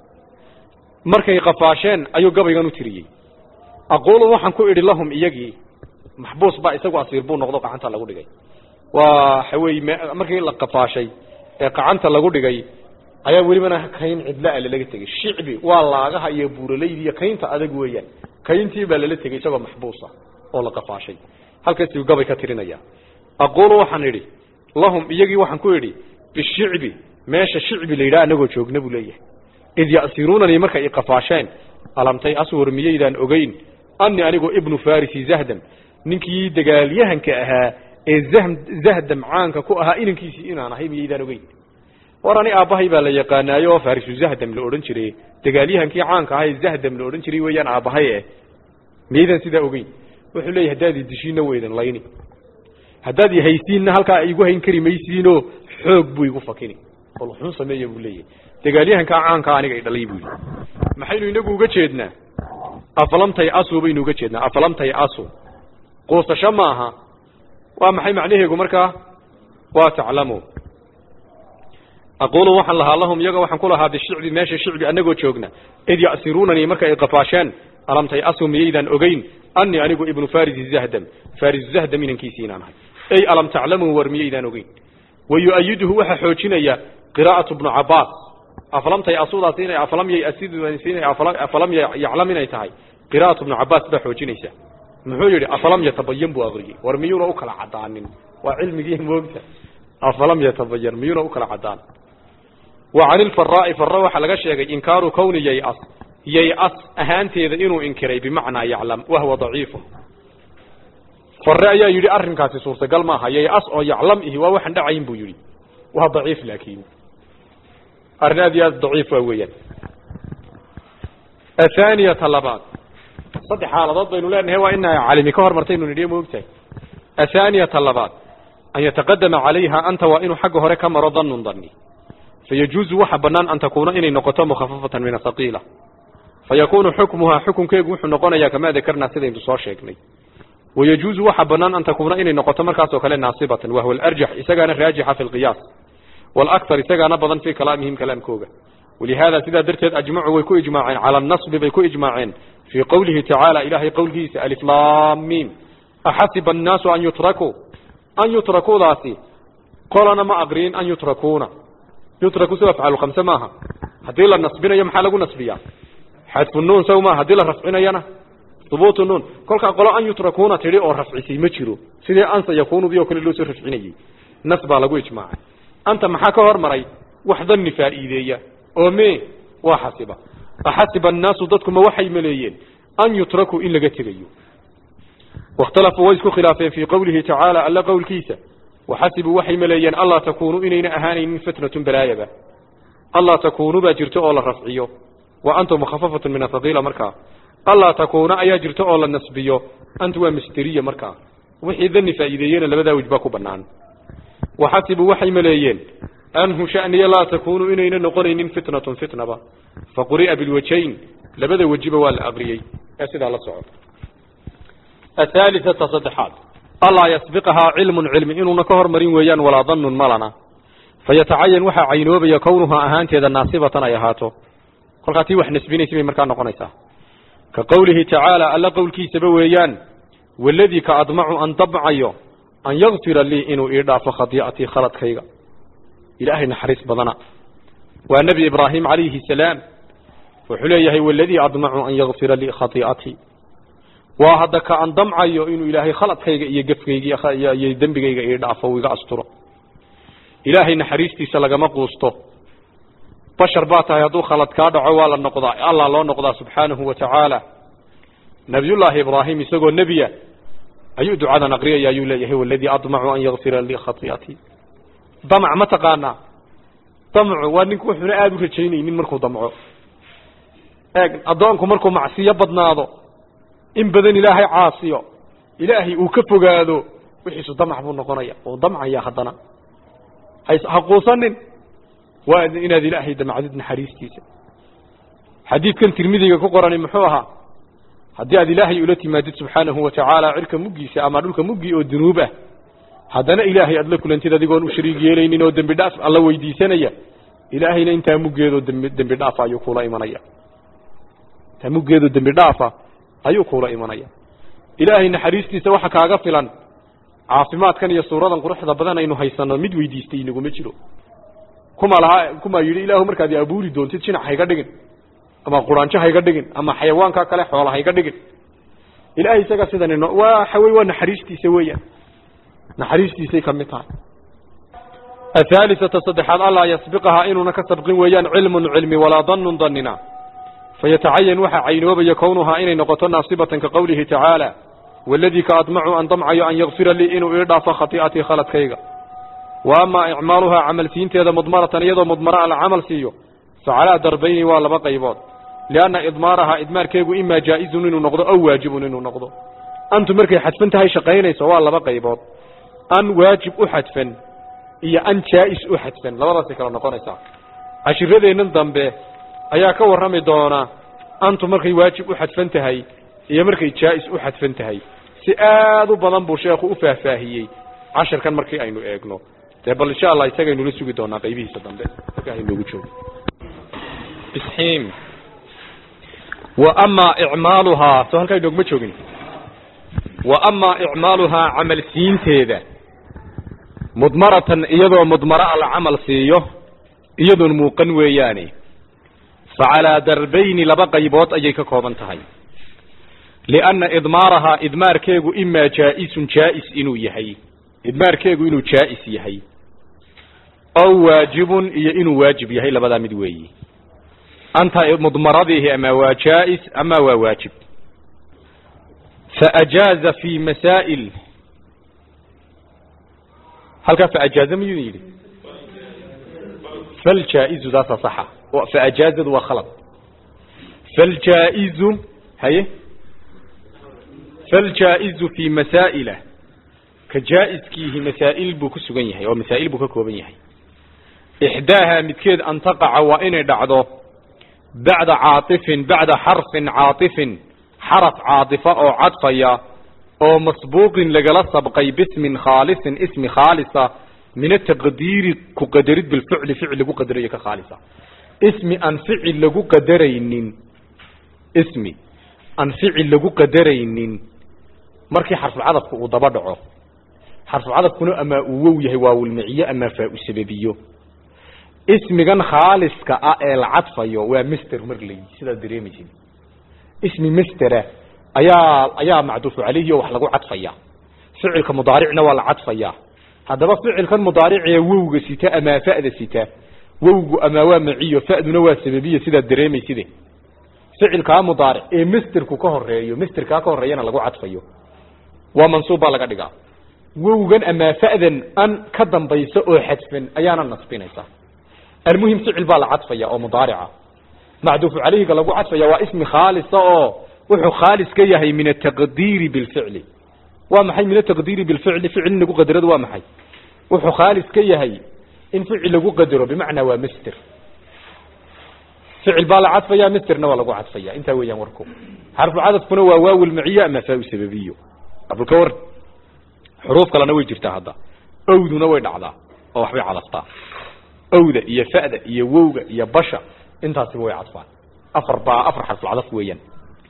markay qafaasheen ayuu gabaygan u tiriyey aquulu waxaan ku idhi lahum iyagii maxbuus baa isagu asiir buu noqdo qacanta lagu dhigay waa waxa weeye m markii la qafaashay ee qacanta lagu dhigay ayaa welibana kayn cidla-a lalaga tegey shicbi waa laagaha iyo buuralaydi iyo kaynta adag weeyaan kayntii baa lala tegey isagoo maxbuusa oo la qafaashay halkaasuu gabay ka tirinaya aquulu waxaan idhi lahum iyagii waxaan ku idhi bishicbi meesha shicbi la yidhaha anagoo joogna buu leeyahay id ya'siruunanii markay iqafaasheen alamtay aswar miyaydaan ogeyn ani anigu ibnu farisi zahdam ninkii dagaalyahanka ahaa ee zahdam caanka ku ahaa inankiisii inaan ahay miyaydaan ogeyn war ani aabbahay baa la yaqaanaayo oo farisu zahdam la odhan jiray dagaalyahankii caanka ahaa ee zahdam la odhan jiray weeyaan aabbahay eh miyaydaan sidaa ogeyn wuxuu leeyahy haddaad idishiinna weydan layni haddaad ihaysiinna halkaa igu hayn kari maysiinoo xoog buu igu fakini ol xun sameeya buu leeyahy dagaalyahankaa caankaa aniga i dhalay buu yidhi maxaynu inagu uga jeednaa afalamtay asu baynu uga jeednaa afalamtay asu quusasho maaha waa maxay macnaheegu markaa waa taclamu aquulu waxaan lahaa lahum iyaga waxaan ku lahaa bishicbi meesha shicbi anagoo joogna id ya'siruunanii marka ay qafaasheen alamtay asu miyaydaan ogeyn ani anigu ibnu farisi zahdam faris zahdam inankiisii inaan ahay ey alam taclamuu war miyaydaan ogeyn wayu'ayiduhu waxaa xoojinaya qiraa'atu bnu cabaas afalamtay asudaas inay afalam yay asidinay afalam yaclam inay tahay qiraa'atu bnu cabaas baa xoojinaysa muxuu yidhi afalam yatabayan buu aqriyey war miyuuna u kala cadaanin waa cilmigii moogta afalam yatabayan miyuuna u kala cadaan wa can ilfaraa'i farra waxaa laga sheegay inkaaru kowni yay-as yay-as ahaanteeda inuu inkiray bimacnaa yaclam wahwa daciifun farre ayaa yidhi arrinkaasi suurtagal maaha yay-as oo yaclam ihi waa waxaan dhacayn buu yidhi waa daciif laakiin arrin aad iyo aad daciif waa weeyaan athaaniyata labaad saddex xaaladood baynu leenahay waa ina calimi ka hormartaynu nidhiye moogtahay athaaniyata labaad an yataqadama calayha anta waa inuu xagga hore ka maro danun dani fayajuuzu waxa banaan an takuuna inay noqoto mukhafafatan min ahaqiila fayakunu xukmuhaa xukunkeegu wuxuu noqonayaa kamaa dakarnaa sidaynu soo sheegnay wayajuuzu waxa banaan an takuuna inay noqoto markaasoo kale naasibatan wahwa alarjax isagaana raajixa fi lqiyaas walakhar isagaana badan fii kalaamihim kalaamkooga walihaada sidaa darteed ajmacuu way ku ijmaaceen cala anasbi bay ku ijmaaceen fii qowlihi tacaala ilaahay qowlkiisa aliflaamiim axasiba annaasu an yutrakuu an yutrakuudaasi qolana ma aqriin an yutrakuuna yutraku si afcalu khamse maaha haddii la nasbinayo maxaa lagu nasbiyaa xadfu nuun saw maaha haddii la rafcinayana hubuutu nuun kolkaa qolo an yutrakuuna tidhi oo rafcisay ma jiro sidii ansa yakuunudii oo kale loo soo rafcinayey nas baa lagu ijmaacay anta maxaa ka hormaray wax danni faa'iideeya oo me waa xasiba axasiba annaasu dadkuma waxay maleeyeen an yutrakuu in laga tegayo waاkhtalafuu way isku khilaafeen fii qowlihi tacaala alla qowlkiisa waxasibuu waxay maleeyeen allaa takuunuu inayna ahaanaynin fitnatun balaayaba allaa takuunuu baa jirto oo la rafciyo wa antum mukhafafatun min athaqiila markaa allaa takuuna ayaa jirto oo la nasbiyo antu waa masteriya markaa wixii dani faa'iideeyena labadaa wej baa ku bannaan waxasibuu waxay maleeyeen anhu shaniya laa takuunu inayna noqonaynin fitnatun fitnaba faquri'a bilwajayn labada wejiba waa la aqriyey ee sidaa la soco athaalithata saddexaad allaa yasbiqahaa cilmun cilmi inuuna ka hormarin weeyaan walaa danun malana fayatacayan waxaa caynoobaya kownuhaa ahaanteeda naasibatan ay ahaato kolkaa tii wax nasbinaysa bay markaa noqonaysaa ka qowlihi tacaala alla qowlkiisaba weeyaan waladii ka admacu an damcayo an yakfira lii inuu ii dhaafo khadii'atii khaladkayga ilaahay naxariis badana waa nebi ibraahim calayhi salaam wuxuu leeyahay waladii admacu an yakfira lii khadii'atii waa hadda ka an damcayo inuu ilaahay khaladkayga iyo gefkayga iyo dembigayga ii dhaafo uu iga asturo ilaahay naxariistiisa lagama quusto bashar baa tahay hadduu khalad kaa dhaco waa la noqdaa allah loo noqdaa subxaanahu wa tacaala nabiyullaahi ibraahim isagoo nebiya ayuu ducadan aqriyaya ayuu leeyahay waladii admacu an yakfira lii khatii'atii damac ma taqaanaa damcu waa ninku wuxuuna aada u rajaynaynin markuu damco eeg addoonku markuu macsiyo badnaado in badan ilaahay caasiyo ilaahay uu ka fogaado wixiisu damac buu noqonaya uu damcaya haddana ha quusanin waa inaad ilaahay damcdid naxariistiisa xadiidkan tirmidiga ku qorani muxuu ahaa haddii aad ilaahay ula timaadid subxaanahu wa tacaala cirka muggiisa ama dhulka muggii oo dunuub ah haddana ilaahay aad la kulantid adigoon u shariig yeelaynin oo dembi dhaaf alla weydiisanaya ilaahayna intaa muggeedoo dembi dembi dhaafa ayuu kuula imanaya intaa muggeedoo dembi dhaafa ayuu kuula imanaya ilaahay naxariistiisa waxa kaaga filan caafimaadkan iyo suuradan quruxda badan aynu haysano mid weydiistay inaguma jiro kuma lahaa kumaa yidhi ilaahu markaad abuuri doontid jinac hayga dhigin ama quraanjo hayga dhigin ama xayawaanka kale xoola hayga dhigin ilahay isaga sidan ino waxa wey waa naxariistiisa weeyaan naxariistiisay ka mid tahay athaalithata saddexaad allaa yasbiqahaa inuuna ka sabqin weeyaan cilmun cilmi walaa danun danina fayatacayan waxaa caynoobaya kownuhaa inay noqoto naasibatan ka qowlihi tacaala waladii ka admacu an damcayo an yakfira lii inuu ii dhaafo khatii'atii khaladkayga wa amaa icmaaluhaa camalsiinteeda mudmaratan iyadoo mudmara la camal siiyo fa calaa darbayni waa laba qaybood lianna idmaarahaa idmaarkeegu imaa jaa'izun inuu noqdo aw waajibun inuu noqdo antu markay xadfan tahay shaqaynayso waa laba qaybood an waajib u xadfan iyo an jaa'is u xadfan labadaasay kala noqonaysaa cashiradeennan dambe ayaa ka warrami doona antu markay waajib u xadfan tahay iyo markay jaa'is u xadfan tahay si aad u badan buu sheekhu u faahfaahiyey cashirkan markii aynu eegno dee bal insha allah isagaynula sugi doonaa qaybihiisa dambe marka aynoogu joogo isxiim wa amaa icmaaluhaa soo halkaa inoogma joogin wa amaa icmaaluhaa camal siinteeda mudmaratan iyadoo mudmara la camal siiyo iyadoon muuqan weeyaane fa calaa darbayni laba qaybood ayay ka kooban tahay lianna idmaarahaa idmaarkeegu imaa jaa'isun jaa'is inuu yahay idmaarkeegu inuu jaa'is yahay aw waajibun iyo inuu waajib yahay labadaa mid weeyi anta mudmaradiihi ama waa jaa'is ama waa waajib faajaaza fi masaa'il halkaa faajaaza miyuu yidhi faljaa'izu daasaa saxa faajaazadu waa khalad faljaa'izu haye faljaa'izu fi masaa'ila ka jaa'iskiihi masaa'il buu ku sugan yahay oo masaa'il buu ka kooban yahay ixdaaha midkeed an taqaca waa inay dhacdo bacda caatifin bacda xarfin caatifin xaraf caadifa oo cadfaya oo masbuuqin lagala sabqay bismin khaalisin ismi khaalisa min ataqdiiri ku qadarid bilficli ficil lagu qadarayo ka khaalisa ismi aan ficil lagu qadaraynin ismi aan ficil lagu qadaraynin markii xarfulcadafka uu daba dhaco xarfulcadafkuna amaa uu wow yahay waawulmiciyo amaa faa-u sababiyo ismigan khaaliska ah ee la cadfayo waa mister marley sidaad dareemaysid ismi mistera ayaa ayaa macduufu calayhi oo wax lagu cadfaya ficilka mudaaricna waa la cadfaya haddaba ficilkan mudaaricee wowga sita amaa fa'da sita wowgu amaa waa maciyo fa'duna waa sababiya sidaad dareemayside ficilkaa mudaaric ee misterku ka horeeyo misterkaa ka horeeyana lagu cadfayo waa mansuub baa laga dhigaa wowgan amaa fa'dan an ka dambaysa oo xadfan ayaana nasbinaysa almuhim ficil baa la cadfaya oo mudaarica macduufu calayhiga lagu cadfaya waa ismi khaalisa oo wuxuu khaalis ka yahay min ataqdiiri bilficli waa maxay min ataqdiiri bilficli ficil in lagu qadarado waa maxay wuxuu khaalis ka yahay in ficil lagu qadaro bimacnaa waa mister ficil baa la cadfaya misterna waa lagu cadfaya intaa weeyaan warku xarfu cadafkuna waa waaw lmaciyo ama faa sababiyo abulka war xuruuf kalena way jirtaa hadda owduna way dhacdaa oo waxbay cadaftaa owda iyo fa'da iyo wowga iyo basha intaasiba way cadfaan afar baa afar xarfulcadaf weeyaan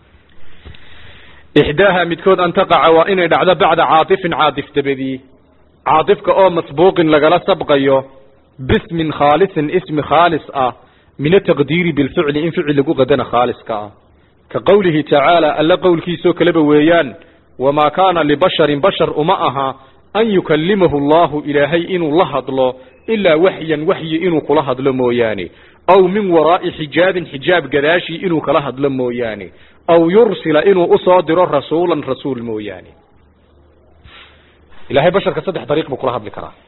ixdaaha midkood an taqaca waa inay dhacdo bacda caatifin caatif dabadii caatifka oo masbuuqin lagala sabqayo bismin khaalisin ismi khaalis ah min ataqdiiri bilficli in ficil lagu qadana khaaliska ah ka qowlihi tacaala alla qowlkiisoo kaleba weeyaan wamaa kaana libasharin bashar uma aha an yukalimahu allahu ilaahay inuu la hadlo ilaa waxyan waxyi inuu kula hadlo mooyaane aw min waraa'i xijaabin xijaab gadaashii inuu kala hadlo mooyaane aw yursila inuu usoo diro rasuulan rasuul mooyaane ilahay basharka saddex dariiq buu kula hadli karaa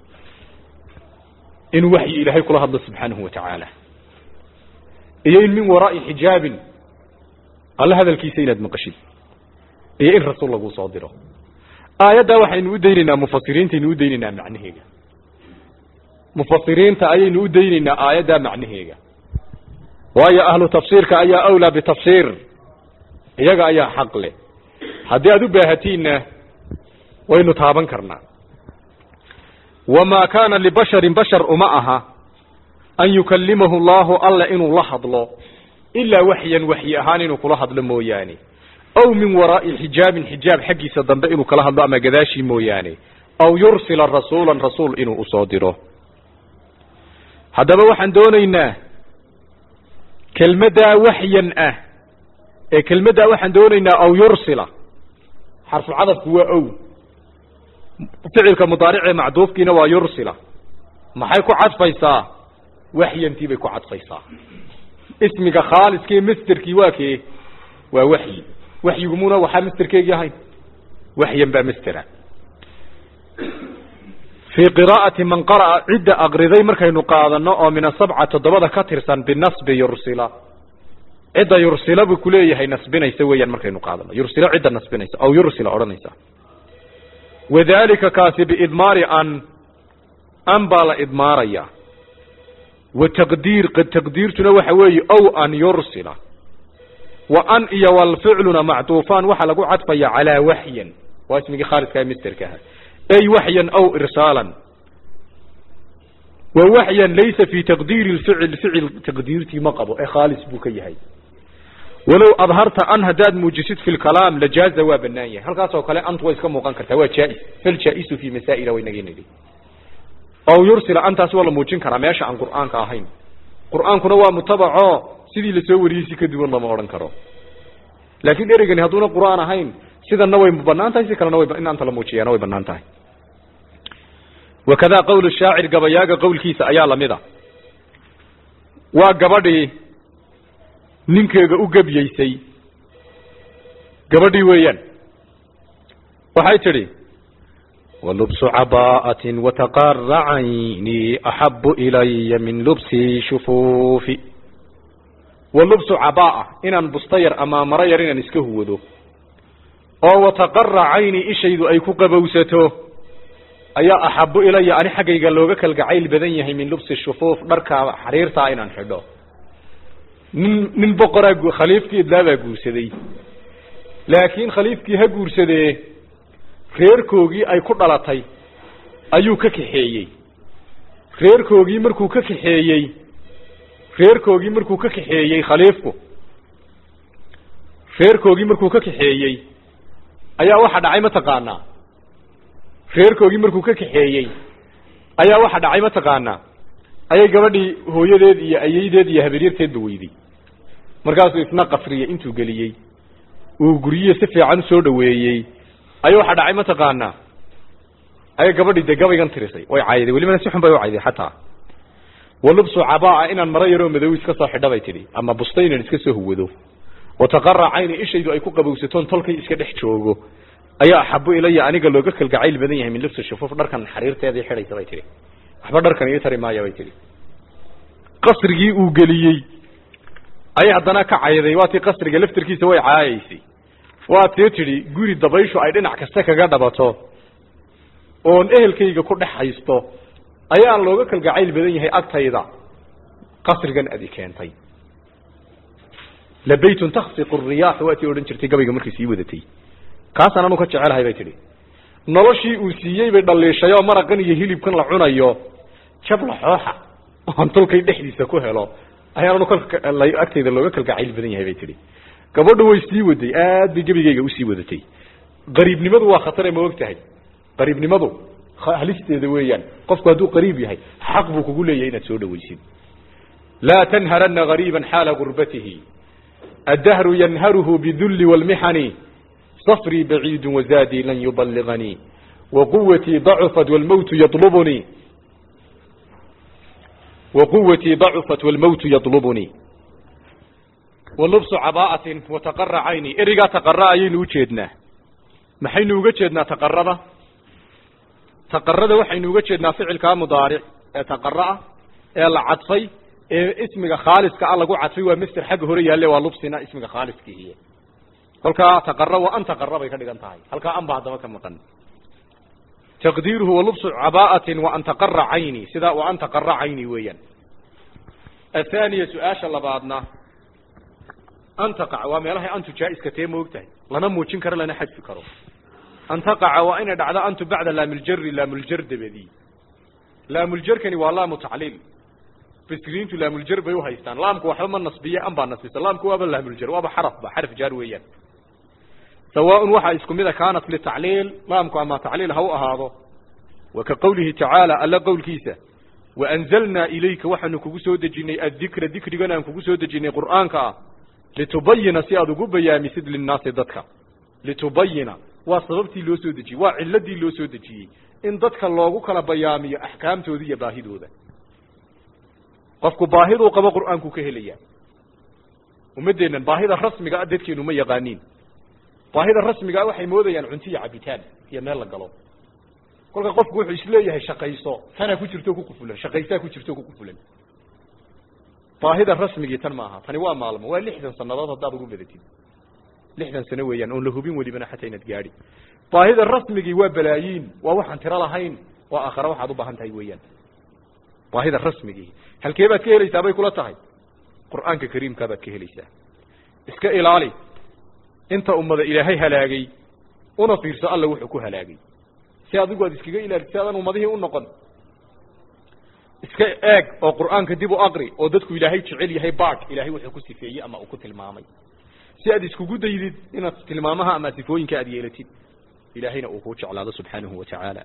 inuu waxyi ilaahay kula hadlo subxaanahu wa tacaala iyo in min waraa'i xijaabin alla hadalkiisa inaad maqashid iyo in rasuul laguu soo diro aayaddaa waxaynu u daynaynaa mufasiriintaynu u daynaynaa macnaheega mufasiriinta ayaynu u daynaynaa aayaddaa macnaheega waayo ahlu tafsiirka ayaa awlaa bitafsiir iyaga ayaa xaq leh haddii aad u baahatiinna waynu taaban karnaa wamaa kaana libasharin bashar uma aha an yukalimahu allahu alla inuu la hadlo ilaa waxyan waxyi ahaan inuu kula hadlo mooyaane aw min waraa'i xijaabin xijaab xaggiisa dambe inuu kala hadlo ama gadaashii mooyaane aw yursila rasuulan rasuul inuu usoo diro haddaba waxaan doonaynaa kelmaddaa waxyan ah ee kelmaddaa waxaan doonaynaa aw yursila xarfulcadafku waa ow ficilka mudaaricee macduufkiina waa yursila maxay ku cadfaysaa waxyantii bay ku cadfaysaa ismiga khaaliskee masterkii waa kee waa waxyi waxyigumuna waxaa masterkeegii ahayn waxyan baa mastera fii qiraa'ati man qara'a cidda aqriday markaynu qaadano oo min asabca toddobada ka tirsan binasbi yursila cidda yursila buu kuleeyahay nasbinaysa weeyaan markaynu qaadano yursila cidda nasbinaysa aw yursila odhanaysa wadalika kaasi biidmaari an an baa la idmaaraya wa taqdiir taqdiirtuna waxa weeye ow an yursila wa an iyo walficluna macduufaan waxaa lagu cadfaya calaa waxyan waa ismigii khaaliska misterka aha ay waxyan aw irsaalan wa waxyan laysa fi taqdiiri lficil ficil taqdiirtii ma qabo ee khaalis buu ka yahay walow adharta an haddaad muujisid fi lkalaam lajaaza waa banaan yahay halkaas oo kale antu way iska muuqan kartaa waa jaa-is faljaa-isu fi masaa'ila waynagii nidhi aw yursila antaas waa la muujin karaa meesha aan qur'aanka ahayn qur'aankuna waa mutabaco sidii lasoo wariyey si ka duwan lama odhan karo laakiin ereygani hadduuna qur'aan ahayn sidana way banaan tahay si kalena way in anta la muujiyaana way banaan tahay wakadaa qowl shaacir gabayaaga qowlkiisa ayaa lamid a waa gabadhii ninkeega u gebyaysay gabadhii weeyaan waxay tidhi walubsu cabaa'atin wataqara cayni axabu ilaya min lubsi shufuufi walubsu cabaa'a inaan busta yar ama maro yar inaan iska huwado oo wataqara cayni ishaydu ay ku qabowsato ayaa axabu ilaya ani xaggayga looga kalgacayl badan yahay min lubsi shufuuf dharka xariirtaa inaan xidho nin nin boqoraa khaliifkii idlaabaa guursaday laakiin khaliifkii ha guursadee reerkoogii ay ku dhalatay ayuu ka kaxeeyey reerkoogii markuu ka kaxeeyey reerkoogii markuu ka kaxeeyey khaliifku reerkoogii markuu ka kaxeeyey ayaa waxa dhacay mataqaanaa reerkoogii markuu ka kaxeeyey ayaa waxa dhacay mataqaanaa ayay gabadhii hooyadeed iyo ayeydeed iyo haberyarteedba weyday markaasuu isna qasriyey intuu geliyey uu guryihi si fiican usoo dhaweeyey ayaa waxa dhacay mataqaanaa ayay gabadhii dee gabaygan tirisay way cayday welibana si xun bay u cayday xataa walubsu cabaa inaan maro yaroo madow iska soo xidha bay tidhi ama busta inaan iska soo huwado wataqara cayni ishaydu ay ku qabowsatoon tolkay iska dhex joogo ayaa axabu ilaya aniga looga kalgacayl badan yahay min lubsi shufuuf dharkan xariirteedii xidhaysa bay tihi waxba dharkan ii tari maaya bay tihi qasrigii uu geliyey ayay haddana ka cayday waa tii qasriga laftarkiisa way caayaysay waa tii tidhi guri dabayshu ay dhinac kasta kaga dhabato oon ehelkayga ku dhex haysto ayaan looga kalgacayl badan yahay agtayda qasrigan adi keentay labaytun taksiqu riyaax waa tii odhan jirtay gabayga markay sii wadatay kaasaan anu ka jecelahay bay tidhi noloshii uu siiyey bay dhaliishay oo maraqan iyo hilibkan la cunayo jabla xooxa oon tolkay dhexdiisa ku helo ayaan anu agtayda looga kalgacayl badan yahay bay tidhi gabadhu way sii waday aad bay gebigayga usii wadatay qariibnimadu waa khatare ma og tahay qariibnimadu halisteeda weeyaan qofku hadduu qariib yahay xaq buu kugu leeyahay inaad soo dhawaysid laa tanharana gariiba xaala gurbatihi addahru yanharuhu bidulli wاlmixani صفري بعيد وزادي لن يبلغني وقوتي ضعفت والموت يطلبني وقوتي ضعفت والموت يطلبني واللبس عباءة وتقر عيني إرقا تقرأ أيين وجهدنا محين وجهدنا تقرب تقرد وحين وجهدنا فعل كمضارع تقرأ العطفي اسمك خالص كالله عطفي ومستر حق هريا اللي ولبسنا اسمك خالص كي هي kolkaa taqara wa an taqara bay ka dhigan tahay halkaa an ba haddaba ka maqan taqdiiruhu walubsu cabaa'atin wa an taqara cayni sidaa wa an taqara cayni weeyaan athaniya su-aasha labaadna an taqac waa meelahay antu jaa-iska tee moog tahay lana muujin karo lana xadfi karo an taqaca waa inay dhacdo antu bacda laamiljari laamuljar dabadii laamuljarkani waa laamu tacliil basriintu laamuljar bay uhaystaan laamku waxba ma nasbiye an baa nasbisa laamku waaba laamuljar waaba xaraf ba xaraf jaar weeyaan sawaaء waxaa isku mida kaanat litacliil laamku ama tacliil ha u ahaado wa ka qowlihi tacaala alla qowlkiisa waanzalnaa ilayka waxaanu kugu soo dejinay addikra dikrigan aan kugu soo dejinay qur'aanka ah litubayina si aad ugu bayaamisid linnaasi dadka litubayina waa sababtii loo soo dejiyey waa ciladii loo soo dejiyey in dadka loogu kala bayaamiyo axkaamtooda iyo baahidooda qofku baahiduu qabo qur'aanku ka helaya ummaddeennan baahida rasmiga a dadkeenu ma yaqaaniin baahida rasmigaa waxay moodayaan cunto iyo cabitaan iyo meel la galo kolka qofku wuxuu isleeyahay shaqayso tanaa ku jirto ku qufulan shaqaysaa ku jirto ku qufulan baahida rasmigii tan maaha tani waa maalmo waa lixdan sanadood haddaad ugu badatid lixdan sano weeyaan oon la hubin welibana xataa inaad gaadhi baahida rasmigii waa balaayiin waa waxaan tiro lahayn waa aakhare waxaad u baahan tahay weeyaan baahida rasmigii halkee baad ka helaysaa bay kula tahay qur'aanka kariimkaa baad ka helaysaa iska ilaali inta ummada ilaahay halaagay una fiirso alla wuxuu ku halaagay si adigu aad iskaga ilaaliso si aadan ummadihii u noqon iska eeg oo qur'aanka dib u aqri oo dadku ilaahay jecel yahay baak ilaahay wuxuu ku sifeeyey ama uu ku tilmaamay si aad iskugu daydid inaad tilmaamaha ama sifooyinka aad yeelatid ilaahayna uu kuu jeclaado subxaanahu wa tacaala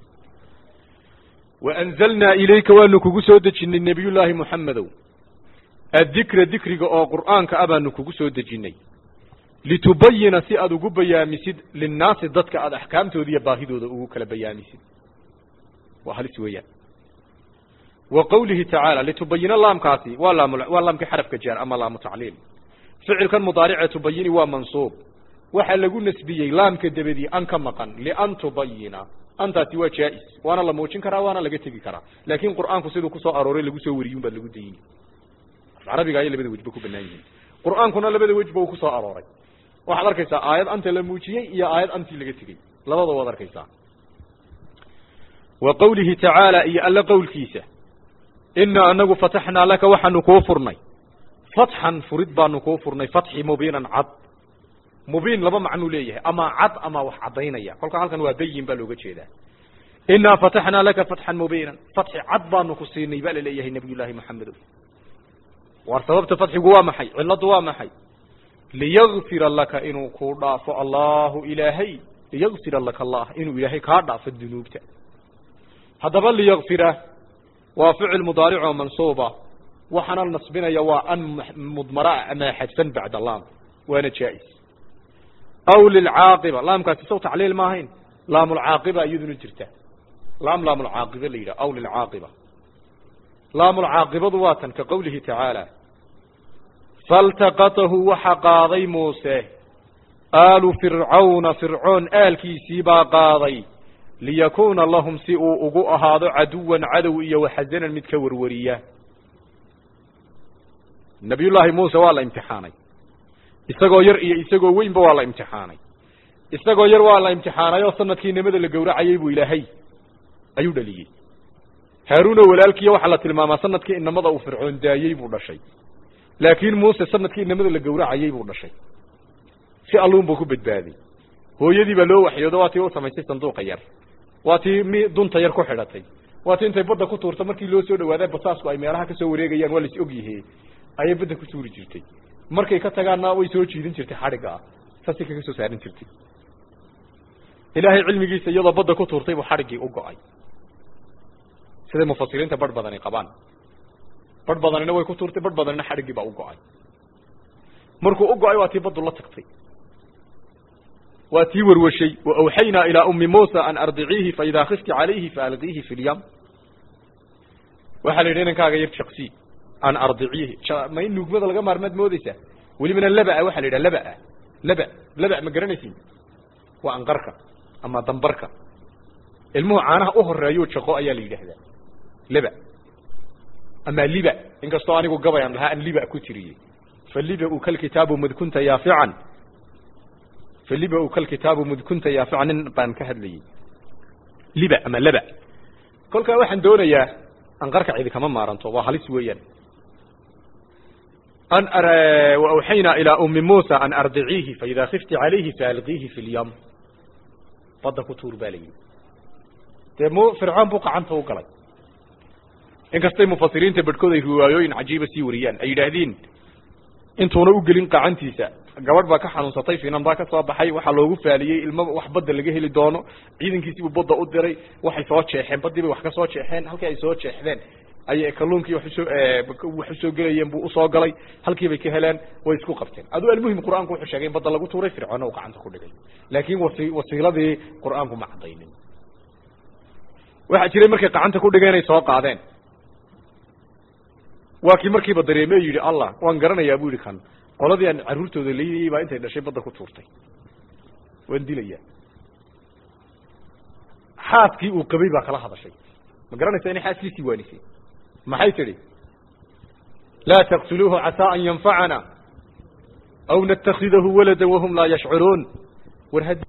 waanzalnaa ilayka waanu kugu soo dejinay nebiyullaahi moxamedow addikra dikriga oo qur'aanka ah baanu kugu soo dejinnay litubayina si aad ugu bayaamisid linnaasi dadka aad axkaamtooda iyo baahidooda ugu kala bayaamisid waa halis weeyaan wa qawlihi tacaala litubayina laamkaasi waa laam waa laamkii xarafka jaar ama laamu tacliil ficilkan mudaarice tubayini waa mansuub waxaa lagu nasbiyey laamka dabadii an ka maqan lian tubayina antaasi waa jaa-is waana la muujin karaa waana laga tegi karaa laakiin qur'aanku siduu kusoo arooray lagu soo wariyun baad lagu dayini carabiga ayay labada wejba ku banaan yihiin qur'aankuna labada wejba uu kusoo arooray waxaad arkaysaa aayad anta la muujiyey iyo aayad antii laga tegey labada waad arkaysaa wa qawlihi tacaala iyo alla qowlkiisa inaa anagu fataxnaa laka waxaanu kuu furnay fatxan furid baanu kuu furnay fatxi mubiinan cad mubiin laba macnuu leeyahay ama cad ama wax caddaynaya kolka halkan waa bayin baa looga jeedaa inaa fataxnaa laka fatxan mubiinan fatxi cad baanu ku siinay baa laleeyahay nabiy llaahi maxamedow war sababta fatxigu waa maxay ciladu waa maxay liyagfira laka inuu kuu dhaafo allahu ilaahay liyagfira laka allah inuu ilaahay kaa dhaafo dunuubta haddaba liyakfira waa ficil mudaaric oo mansuuba waxaana nasbinaya waa an mudmaraa ama xadfan bacda laam waana jaa-is aw lilcaaqiba laamkaasi saw tacliil ma ahayn laamulcaaqiba iyaduna jirta laam laamulcaaqiba la yidhah aw lilcaaqiba laamulcaaqibadu waa tan ka qowlihi tacaala faltaqatahu waxa qaaday muuse aalu fircawna fircoon aalkiisii baa qaaday liyakuuna lahum si uu ugu ahaado caduwan cadow iyo waxasanan mid ka warwariya nabiyullaahi muuse waa la imtixaanay isagoo yar iyo isagoo weynba waa la imtixaanay isagoo yar waa la imtixaanay oo sanadkii nimada la gowracayay buu ilaahay ayuu dhaliyey haaruuno walaalkiiya waxaa la tilmaamaa sanadkii inamada uu fircoon daayey buu dhashay laakiin muuse sanadkii inamada la gowracayay buu dhashay si alluun buu ku badbaaday hooyadii baa loo waxyoodo waa tii u samaysay sanduuqa yar waa tii mi dunta yar ku xidhatay waa tii intay badda ku tuurta markii loo soo dhawaada basaasku ay meelaha kasoo wareegayaan waa lais ogyihe ayay badda ku tuuri jirtay markay ka tagaanna way soo jiidin jirtay xadhigga ah saasay kaga soo saarin jirtay ilaahay cilmigiisa iyadoo badda ku tuurtay buu xadhiggii u go-ay siday mufasiriinta barh badani qabaan barh badanina way ku tuurtay barh badanina xadhiggii baa u go-ay markuu u go-ay waa tii baddu la tagtay waa tii warwashay wa awxaynaa ilaa ummi muusa an ardiciihi faidaa khifti calayhi faalqiihi fi lyam waxaa la yidhi inankaaga yar jaqsii an ardiciihi ma in nuugmada laga maarmaad moodeysaa welibana labaa waxaa la yidhaha labaa laba laba ma garanaysin waa anqarka ama dambarka ilmuhu caanaha u horeeyo jaqo ayaa la yidhaahdaa laba ama liba inkastoo anigu gabayaan lahaa an liba ku tiriyey faliba u kalkitaabu mudkunta yaafican faliba u kalkitaabu mudkunta yaafican nin baan ka hadlayey liba ama laba kolkaa waxaan doonayaa anqarka cidi kama maaranto waa halis weeyaan an awxaynaa ilaa ummi muusa an ardiciihi faidaa khifti calayhi faalqiihi fi lyam badda ku tuur baa la yidhi dee m fircoon buu qacanta u galay inkastay mufasiriinta bedhkood ay riwaayooyin cajiiba sii wariyaan ay yidhaahdeen intuuna u gelin qacantiisa gabadh baa ka xanuunsatay finan baa ka soo baxay waxaa loogu faaliyey ilmo wax badda laga heli doono ciidankiisiibuu badda u diray waxay soo jeexeen baddii bay wax ka soo jeexeen halkii ay soo jeexdeen ayay kalluunkii wax usoo wax usoo gelayeen buu usoo galay halkii bay ka heleen way isku qabteen aduu almuhim qur-aanku wuxuu sheegay in badda lagu tuuray fircoonna uu gacanta ku dhigay laakiin wasi wasiiladii qur-aanku ma caddaynin waxaa jiray markay gacanta ku dhigeen ay soo qaadeen waa kii markiiba dareeme yidhi allah waan garanayaa bu yidhi kan qoladii aan carruurtooda leynayey baa intay dhashay badda ku tuurtay waan dilayaa xaaskii uu qabay baa kala hadashay ma garanaysa inay xaaskiisii waanisay maxay tidhi laa taqtuluuhu casaa an yanfacana aw natakhidahu walada wahum laa yashcuruun war ha